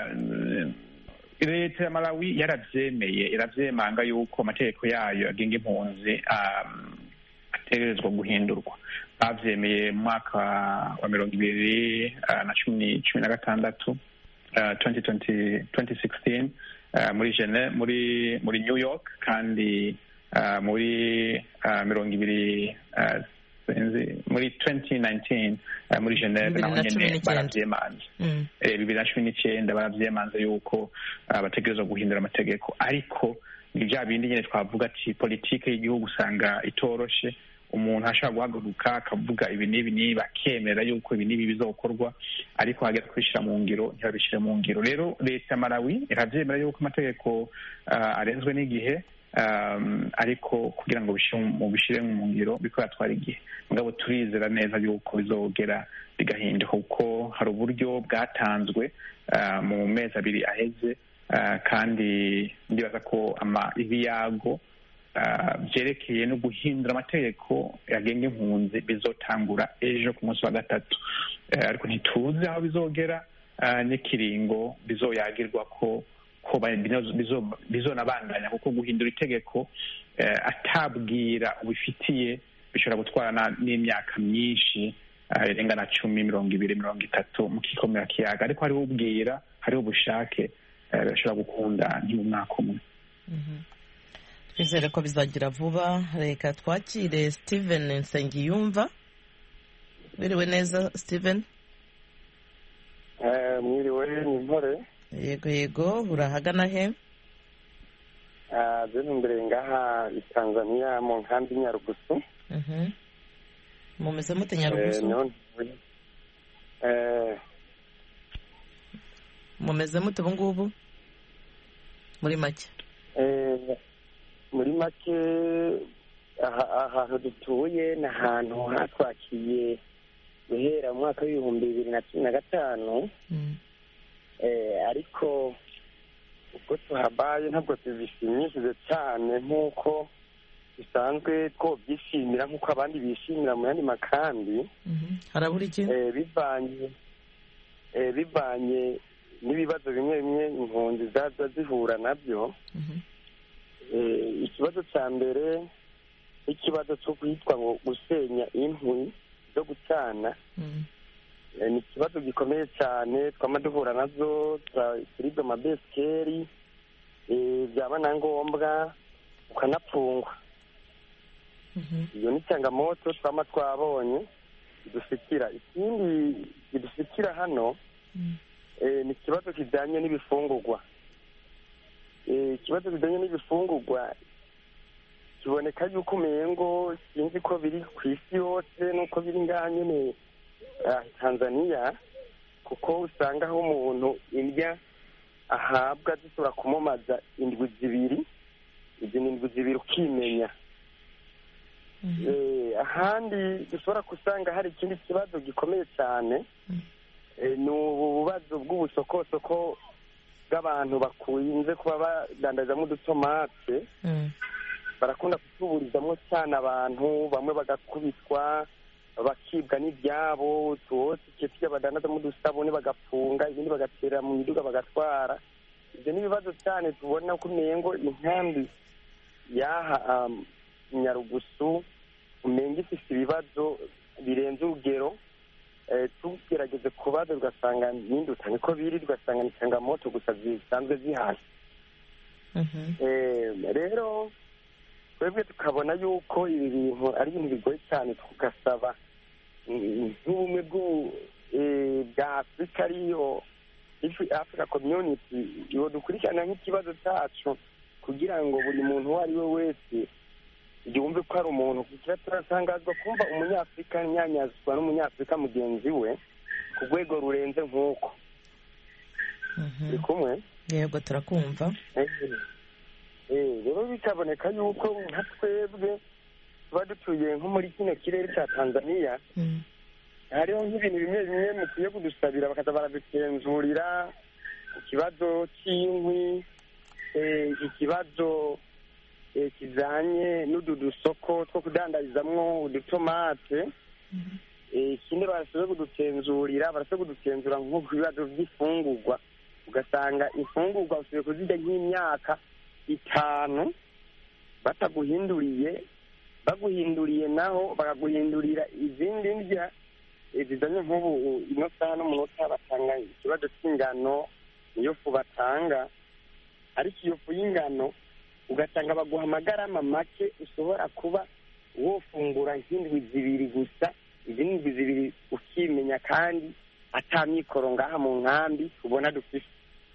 leta ya malawi yarabyemeye irabyemanga yuko amategeko yayo agenga impunzi ategerezwa guhindurwa babyemeye mu mwaka wa mirongo ibiri na cumi na gatandatu muri jene muri muri new york kandi muri mirongo ibiri muri 2019 muri geneve naho nyine baravyemanze bibiri na cumi n'icyenda baravyemanze yuko bategerezwa guhindura amategeko ariko ni bya bindi nyine twavuga ati politike y'igihugu usanga itoroshe umuntu ashobora guhaguruka akavuga ibi n'ibi n'ibi akemera yuko ibi n'ibi bizokorwa ariko hagera kubishyira mu ngiro ntibabishyire mu ngiro rero leta ya malawi irabyemera yuko amategeko arenzwe n'igihe ariko kugira ngo bishyire mu ngiro biko yatwara igihe mugabo turizera neza yuko bizogera bigahinduka kuko hari uburyo bwatanzwe mu mezi abiri aheze kandi ndibaza ko ibiyago byerekeye no guhindura amategeko yagenga impunzi bizotangura ejo ku munsi wa gatatu ariko ntituzi aho bizogera n'ikiringo bizoyagirwa ko ko bizonabandanya kuko guhindura itegeko atabwira ubifitiye bishobora gutwara n'imyaka myinshi irenga na cumi mirongo ibiri mirongo itatu mu kikomera kiyaga ariko hariho ubwira hariho ubushake birashobora gukunda nti mu mwaka umwe twizere ko bizagira vuba reka twakire steven nsengiyumva biriwe neza steven mwiriwe ni mpore yego yego urahagana he zino imbere ngaha i tanzania mu nkambi nyarugusu mumeze mute nyarugusu mumeze mute ubu ngubu muri make muri make ahantu dutuye ni ahantu hatwakiye guhera mu mwaka w'ibihumbi bibiri na cumi na gatanu ariko ubwo tuhabaye ntabwo tubishimishije cyane nk'uko bisanzwe twobyishimira nk'uko abandi bishimira mu yandi makambi harabura iki bivanye bivanye n'ibibazo bimwe bimwe impunzi zaza zihura nabyo ikibazo cya mbere n'ikibazo cyo kwitwa ngo gusenya inkwi zo gucana ni ikibazo gikomeye cyane twama duhura nazo turibwa amabesikeri byaba na ngombwa ukanapfungwa iyo ni cyangamoto twama twabonye kidusikira ikindi kidusikira hano ni ikibazo kijyanye n'ibifungurwa ikibazo kijyanye n'ibifungurwa kiboneka yuko umengo sinzi ko biri ku isi yose n'uko biri ngaha nyine tanzania kuko usanga aho umuntu indya ahabwa zishobora kumumaza indwi zibiri izi ni indwi zibiri ukimenya ahandi dushobora gusanga hari ikindi kibazo gikomeye cyane ni ububazo bw'ubusokosoko bw'abantu bakunze kuba badandazamo udutomate barakunda kutuburizamo cyane abantu bamwe bagakubitwa bakibwa n'ibyabo tuwose tujya badandazamo udusabune bagafunga ibindi bagaterera mu miduga bagatwara ibyo ni ibibazo cyane tubona ko umengo inkambi y'aha nyarugusu umenga ifite ibibazo birenze urugero tugerageze kubaza ugasanga n'induta niko biri ugasanga ni changamoto gusa zisanzwe zihari rero twebwe tukabona yuko ibi bintu ari ibintu bigoye cyane tugasaba nk'ubumwe bwa afurika ariyo africa community iyo dukurikirana nk'ikibazo cyacu kugira ngo buri muntu uwo ari we wese yumve ko ari umuntu kugira turasangazwa kumva umunyafurika nyanyazwa n'umunyafurika mugenzi we ku rwego rurenze nk'uko turi kumwe yego turakumva rero bikaboneka yuko nka twebwe tuba dutuye nko muri kino kirere cya tanzania hariho nk'ibintu bimwe bimwe mukwiye kudusabira bakaza baradutenzurira ikibazo cy'inkwi ikibazo kijyanye n'udu dusoko two kudandarizamwo udutomate ikindi barasabwe kudutenzurira barasabwe kudutenzura nko ku bibazo by'ifungurwa ugasanga imfungurwa usigaye kuzirya nk'imyaka itanu bataguhinduriye baguhinduriye naho bakaguhindurira izindi ndya zizanye nk'ubu ino saha n'umunota batanga ikibazo cy'ingano niyo fu batanga ariko iyo fu y'ingano ugasanga baguha amagarama make ushobora kuba wofungura nk'indwi zibiri gusa izindi ndwi zibiri ukimenya kandi atamikoro ngaha mu nkambi ubona dufite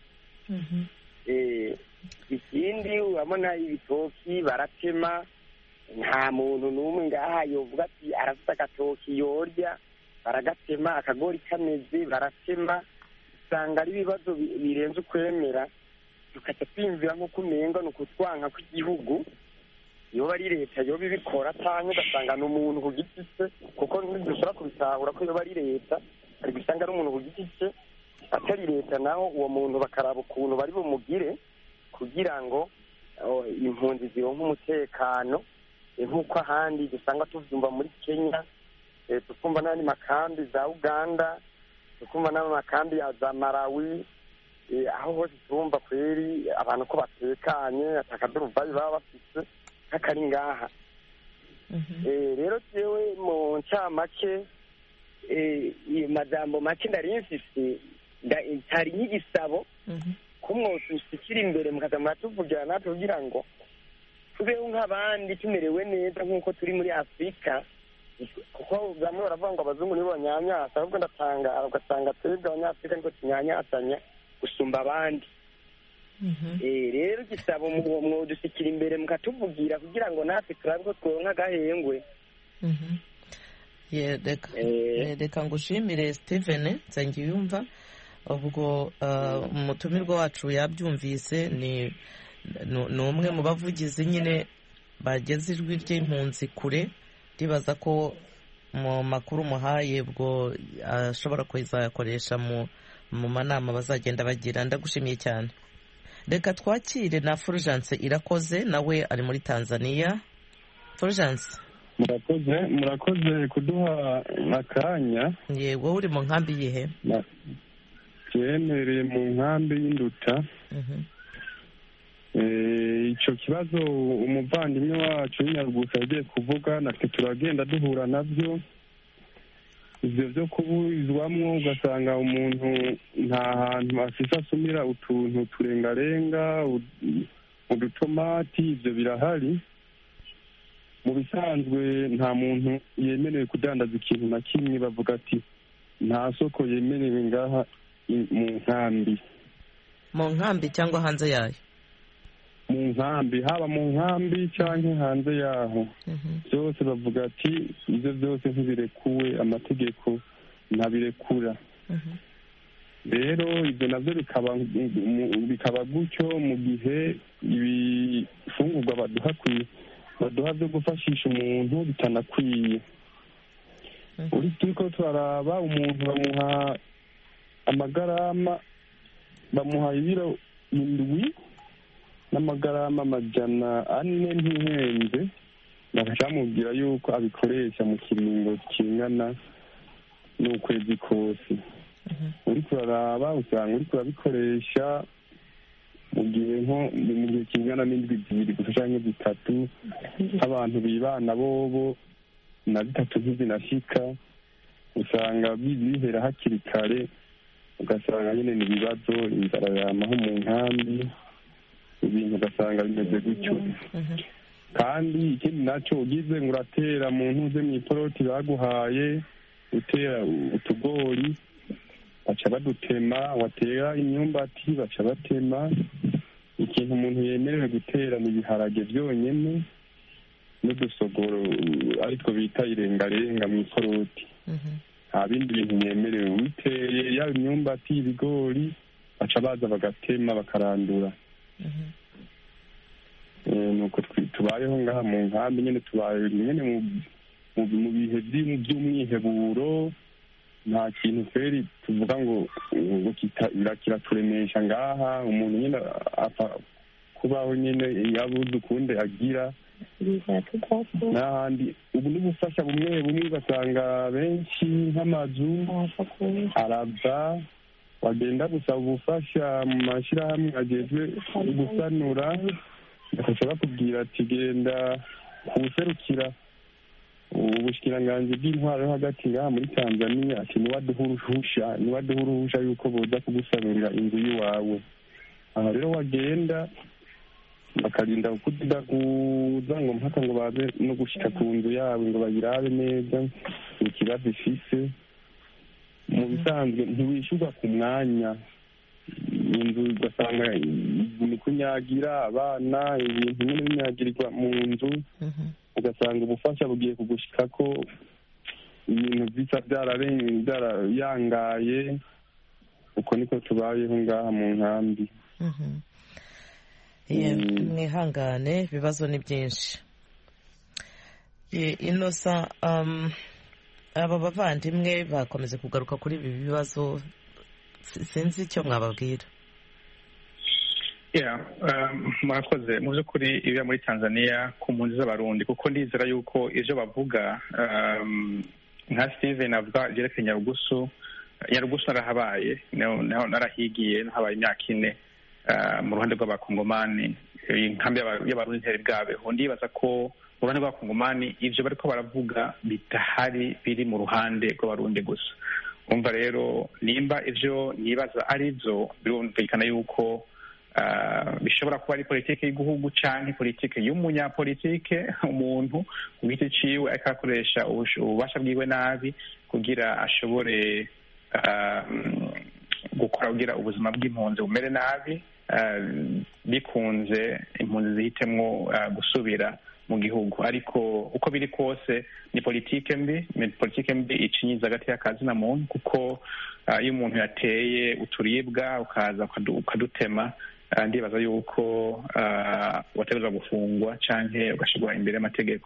ikindi urabona ibitoki baratema nta muntu n'umwe ngaha yovuga ati arafite agatoki yorya baragatema akagori kameze baratema usanga ari ibibazo birenze ukwemera tukajya twiyumvira nk'uko umenga ni ukutwanka kw'igihugu yoba ari leta yoba ibikora cyangwa ugasanga ni umuntu ku giti cye kuko ntidushobora kubitahura ko yoba ari leta ari gusanga ari umuntu ku giti cye atari leta naho uwo muntu bakaraba ukuntu bari bumugire kugira ngo impunzi zironke umutekano nk'uko ahandi dusanga tuvyumva muri kenya tukumva n'andi makambi za uganda tukumva n'amakambi ya za malawi aho hose turumva kweri abantu ko batekanye atakaduruvayi baba bafise nk'akari ngaha rero jewe mu ncamake iyo majambo make ndari mfise hari nk'igisabo ko mwotushyikira imbere mukaza muratuvugira natwe kugira ngo tubeho nk'abandi tumerewe neza nk'uko turi muri afurika kuko bamwe baravuga ngo abazungu nibo banyanyasa ahubwo ndatangara ugasanga twebwe abanyafurika niko tunyanyasanya gusumba abandi rero igisabo mwodushyikira imbere mukatuvugira kugira ngo natwe turabe ko tworonka agahengwe reka ngushimire steven nsengiyumva ubwo umutumirwa wacu yabyumvise ni umwe mu bavugizi nyine bageze ijwi ry'impunzi kure ribaza ko mu makuru muhaye ubwo ashobora kuzayakoresha mu manama bazagenda bagira ndagushimiye cyane reka twakire na fulgence irakoze nawe ari muri tanzania fulgence murakoze murakoze kuduha akanya yego uri mu nkambi yihe yemereye mu nkambi y'induta icyo kibazo umuvandimwe wacu w'inyarugusa yagiye kuvuga natwe turagenda duhura nabyo ibyo byo kuburizwamo ugasanga umuntu nta hantu afise asumira utuntu turengarenga udutomati ibyo birahari mu bisanzwe nta muntu yemerewe kudandaza ikintu na kimwe bavuga ati nta soko yemerewe ngaha mu nkambi mu nkambi cyangwa hanze yayo mu nkambi haba mu nkambi cyangwa hanze yaho byose bavuga ati ibyo byose ntibirekuwe amategeko ntabirekura rero ibyo nabyo bikaba gutyo mu gihe ibifungurwa baduha baduha byo gufashisha umuntu bitanakwiye uri turiko turaraba umuntu bamuha amagarama bamuha ibiro indwi n'amagarama amajana ane ntihenze bakacamubwira yuko abikoresha mu kiringo kingana n'ukwezi kose uri kuraraba usanga uri kurabikoresha mu gihe nko mu gihe kingana n'indwi zibiri gusa cyangwa zitatu nk'abantu bibana bobo na zitatu ntizinashika usanga bihera hakiri kare ugasanga nyine ni ibibazo inzara yamaho mu nkambi ibintu ugasanga bimeze gutyo kandi ikindi nacyo ugize ngo uratera mu ntuze mu iporoti baguhaye utera utugori baca badutema watera imyumbati baca batema ikintu umuntu yemerewe gutera ni ibiharage byonyine n'udusogoro aritwo bita irengarenga mu iporoti nta bindi bintu yemerewe witeye yaba imyumbati ibigori baca baza bagatema bakarandura nuko tubayeho ngaha mu nkambi nyine tubaye nyine mu bihe by'umwiheburo nta kintu feri tuvuga ngo ngo kiraturemesha ngaha umuntu nyine apfa kubaho nyine yabuze ukundi agira n'ahandi ubu n'ubufasha bumwe bumwe ugasanga benshi nk'amazu arava wagenda gusaba ubufasha mu mashyirahamwe agejwe gusanura bakajya bakubwira ati genda kuwuserukira ubushikiranganji bw'intwaro yo hagati ngaha muri tanzania ati niwaduha uruhusha niwaduha uruhusha yuko boza kugusanurira inzu y'iwawe aha rero wagenda bakarinda kudaguza ngo mpaka ngo baze no gushyika ku nzu yabo ngo bayirabe neza ikibazo ifise mu bisanzwe ntiwishyurwa ku mwanya inzu ugasanga ni kunyagira abana ibintu nyine binyagirirwa mu nzu ugasanga ubufasha bugiye kugushika ko ibintu bisa byarayangaye uko niko tubayeho ngaha mu nkambi mwihangane ibibazo ni byinshi inosa aba bavandimwe bakomeze kugaruka kuri ibi bibazo sinzi icyo mwababwira murakoze mu by'ukuri ibiba muri tanzania ku mpunzi z'abarundi kuko ndizera yuko ibyo bavuga nka steven avuga byerekeye nyarugusu nyarugusu narahabaye narahigiye nahabaye imyaka ine mu ruhande rw'abakongomani inkambi y'abarundi ntiyari bwabeho ndibaza ko mu ruhande rw'abakongomani ibyo bariko baravuga bidahari biri mu ruhande rw'abarundi gusa umva rero nimba ibyo nibaza ari byo birumvikana yuko bishobora kuba ari politiki y'igihugu cyangwa politiki y'umunyapolitike umuntu ku giti ciwe ariko akoresha ububasha bwiwe nabi kugira ashobore gukora kugira ubuzima bw'impunzi bumere nabi bikunze impunzi zihitemwo gusubira mu gihugu ariko uko biri kose ni politike mbi ni politike mbi icinyiza hagati y'akazi na muntu kuko iyo umuntu yateye uturibwa ukaza ukadutema ndibaza yuko wategereza gufungwa cyangwa ugashyirwa imbere y'amategeko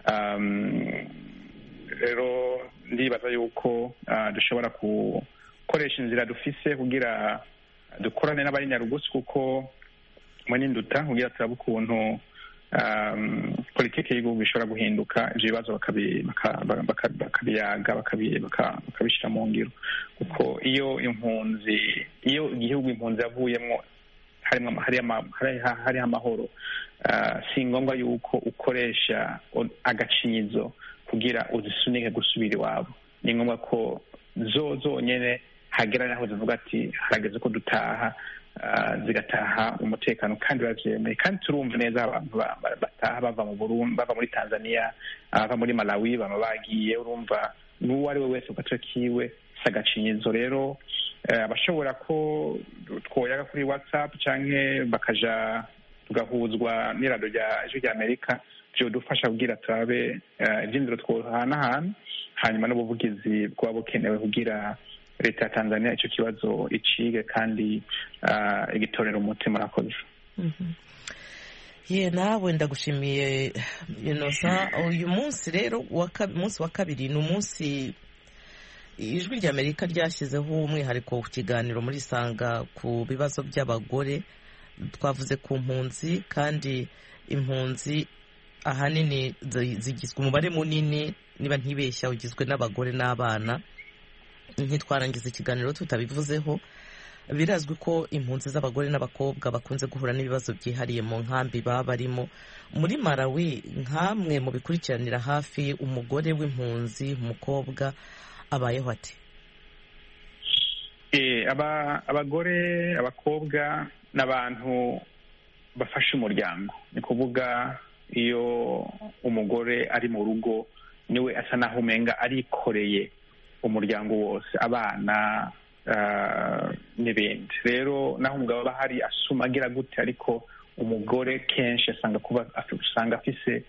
rero ndibaza yuko dushobora gukoresha inzira dufise kugira dukorane n'abari nyarugusi kuko muri n'induta kugira turabe ukuntu politiki y'igihugu ishobora guhinduka ibyo bibazo bakabiyaga bakabishyira mu ngiro kuko iyo impunzi iyo igihugu impunzi yavuyemo hariho amahoro si ngombwa yuko ukoresha agacinyizo kugira uzisunike gusubira iwabo ni ngombwa ko zo zonyine hagera naho zivuga ati harageze ko dutaha zigataha umutekano kandi babyemeye kandi turumva neza abantu bataha bava mu Burundi bava muri Tanzania bava muri Malawi baba bagiye urumva n'uwo ari we wese gace kiwe si agacinyizo rero abashobora ko twoyaga kuri whatsapp cyangwa bakaja tugahuzwa n'irado rya ijwi rya amerika byodufasha kugira turabe ibyinziro twohanahana hanyuma n'ubuvugizi bwaba bukenewe kugira leta ya tanzania icyo kibazo icige kandi igitorera umuti murakoze ye nawe ndagushimiye inosa uyu munsi rero umunsi wa kabiri ni umunsi ijwi rya amerika ryashyizeho umwihariko ku kiganiro muri sanga ku bibazo by'abagore twavuze ku mpunzi kandi impunzi ahanini zigizwe umubare munini niba ntibeshya ugizwe n'abagore n'abana ntitwarangiza ikiganiro tutabivuzeho birazwi ko impunzi z'abagore n'abakobwa bakunze guhura n'ibibazo byihariye mu nkambi baba barimo muri Malawi nk'amwe mu bikurikiranira hafi umugore w'impunzi umukobwa abayeho ati abagore abakobwa ni abantu bafasha umuryango ni kuvuga iyo umugore ari mu rugo niwe asa naho umenga arikoreye umuryango wose abana n'ibindi rero naho umugabo aba ahari asuma agira gute ariko umugore kenshi asanga kuba usanga afise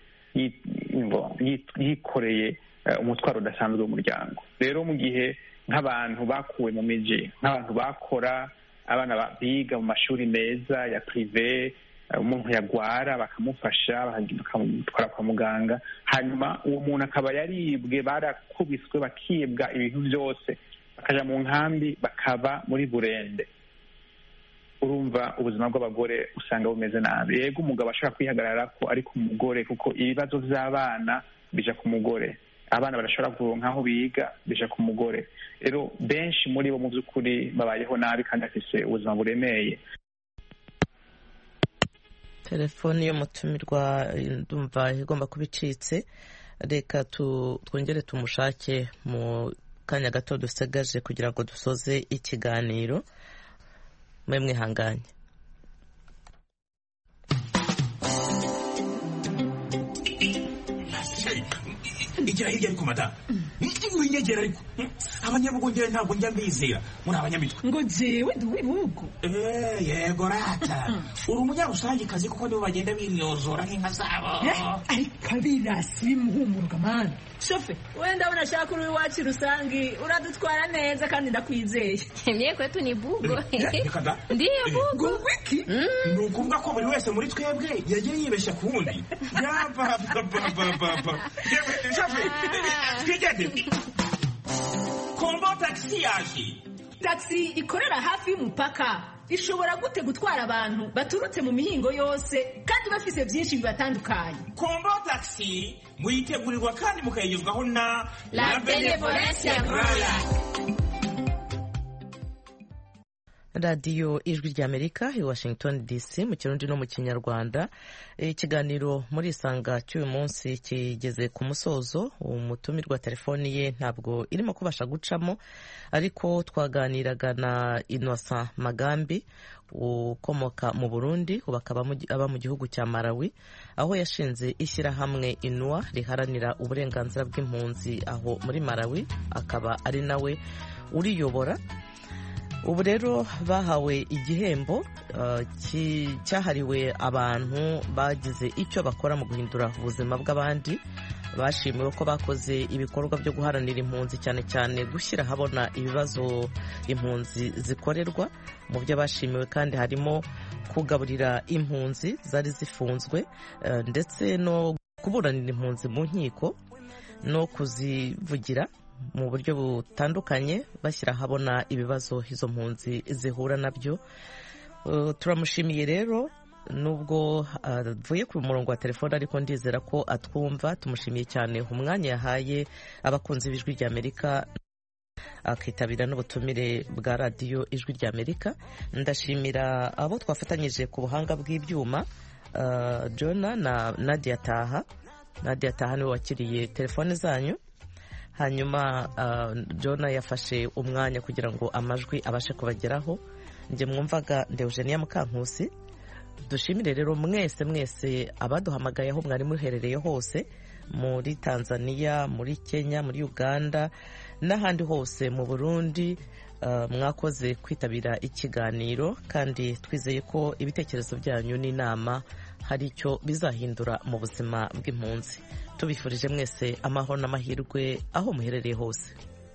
yikoreye umutwaro udasanzwe w'umuryango rero mu gihe nk'abantu bakuwe mu miji nk'abantu bakora abana biga mu mashuri meza ya pirive umuntu yagwara bakamufasha bakamutwara kwa muganga hanyuma uwo muntu akaba yaribwe barakubiswe bakibwa ibintu byose bakaja mu nkambi bakaba muri burende urumva ubuzima bw'abagore usanga bumeze nabi yego umugabo ashobora kwihagarara ko ari ku mugore kuko ibibazo by'abana bija ku mugore abana barashobora kuronka aho biga bija ku mugore rero benshi muri bo mu by'ukuri babayeho nabi kandi bafise ubuzima buremeye telefoni y'umutumirwa ndumva igomba kuba icitse reka twongere tumushake mu kanya gato dusigaje kugira ngo dusoze ikiganiro mwe mwihanganye igira hirya ariko madamu winyegera ariko abanyabugongera ntabwo njya mbizera muri abanyamitwe ngo jewe ndi uw'ibihugu yego rata uri umunyarusangikazi kuko nibo bagenda binyozora nk'inka zabo ariko abirasi bimuhumuruka mani shofe wenda abona ashaka uri iwacu rusangi uradutwara neza kandi ndakwizeye mie kwetu ni bugo ndiyo bugo wiki ni ukuvuga ko buri wese muri twebwe yagiye yibeshya ku wundi yapapapapapa shofe twigende kombo tagisi yaje tagisi ikorera hafi y'umupaka ishobora gute gutwara abantu baturutse mu mihingo yose kandi bafise byinshi bibatandukanye kombo tagisi muyitegurirwa kandi mukayigezwaho na la benevolencia roya radiyo ijwi ry'amerika i washington dc mu kirundi no mu kinyarwanda ikiganiro muri isanga cy'uyu munsi kigeze ku musozo umutumirwa telefoni ye ntabwo irimo kubasha gucamo ariko twaganiraga na innocent magambi ukomoka mu burundi ubu akaba aba mu gihugu cya malawi aho yashinze ishyirahamwe inua riharanira uburenganzira bw'impunzi aho muri malawi akaba ari nawe uriyobora ubu rero bahawe igihembo cyahariwe abantu bagize icyo bakora mu guhindura ubuzima bw'abandi bashimiwe ko bakoze ibikorwa byo guharanira impunzi cyane cyane gushyira ahabona ibibazo impunzi zikorerwa mu byo bashimiwe kandi harimo kugaburira impunzi zari zifunzwe ndetse no kuburanira impunzi mu nkiko no kuzivugira mu buryo butandukanye bashyira ahabona ibibazo izo mpunzi zihura nabyo turamushimiye rero nubwo avuye ku murongo wa telefone ariko ndizera ko atwumva tumushimiye cyane umwanya yahaye abakunzi b'ijwi ry'amerika akitabira n'ubutumire bwa radiyo ijwi ry'amerika ndashimira abo twafatanyije ku buhanga bw'ibyuma jona na nadia taha nadia taha niwe wakiriye telefone zanyu hanyuma jona yafashe umwanya kugira ngo amajwi abashe kubageraho njye mwumvaga Eugenia Mukankusi dushimire rero mwese mwese abaduhamagaye aho mwari muherereye hose muri tanzania muri kenya muri uganda n'ahandi hose mu burundi mwakoze kwitabira ikiganiro kandi twizeye ko ibitekerezo byanyu n'inama hari icyo bizahindura mu buzima bw'impunzi tubifurije mwese amahoro n'amahirwe aho muherereye hose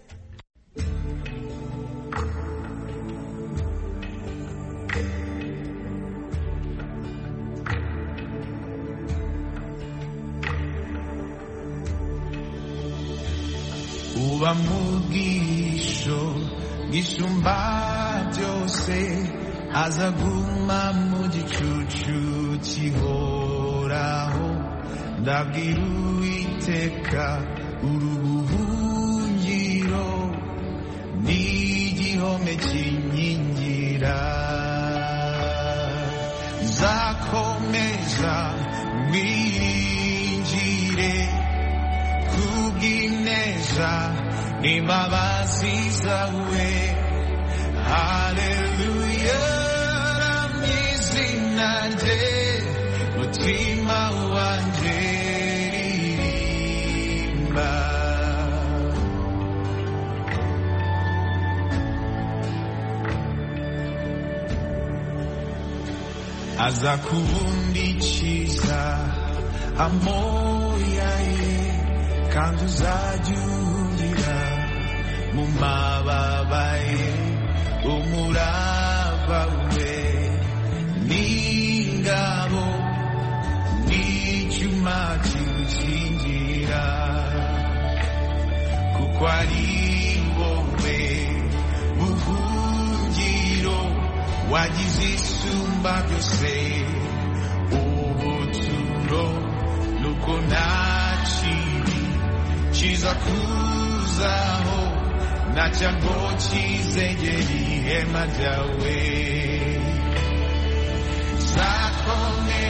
uba mu bwisho bwisumba byose azaguma mu gicucu kihoraho ndabwira uwiteka urubuhungiro n'igihome kinkingira zakomeza mwiringire kubw'ineza n'imbabazi zawe haleluya ramizina rye mutima wanjye ririmba aza kubundikiza amoya ye kandi uzajya uhungira mu mababa ye umurava we n'ingabo umutima kiwukingira kuko ari wowe buhungiro wagize isumba byose ubuturo nuko nta kibi kiza kuzaho na cyago kizegera ihema ryawe zakomera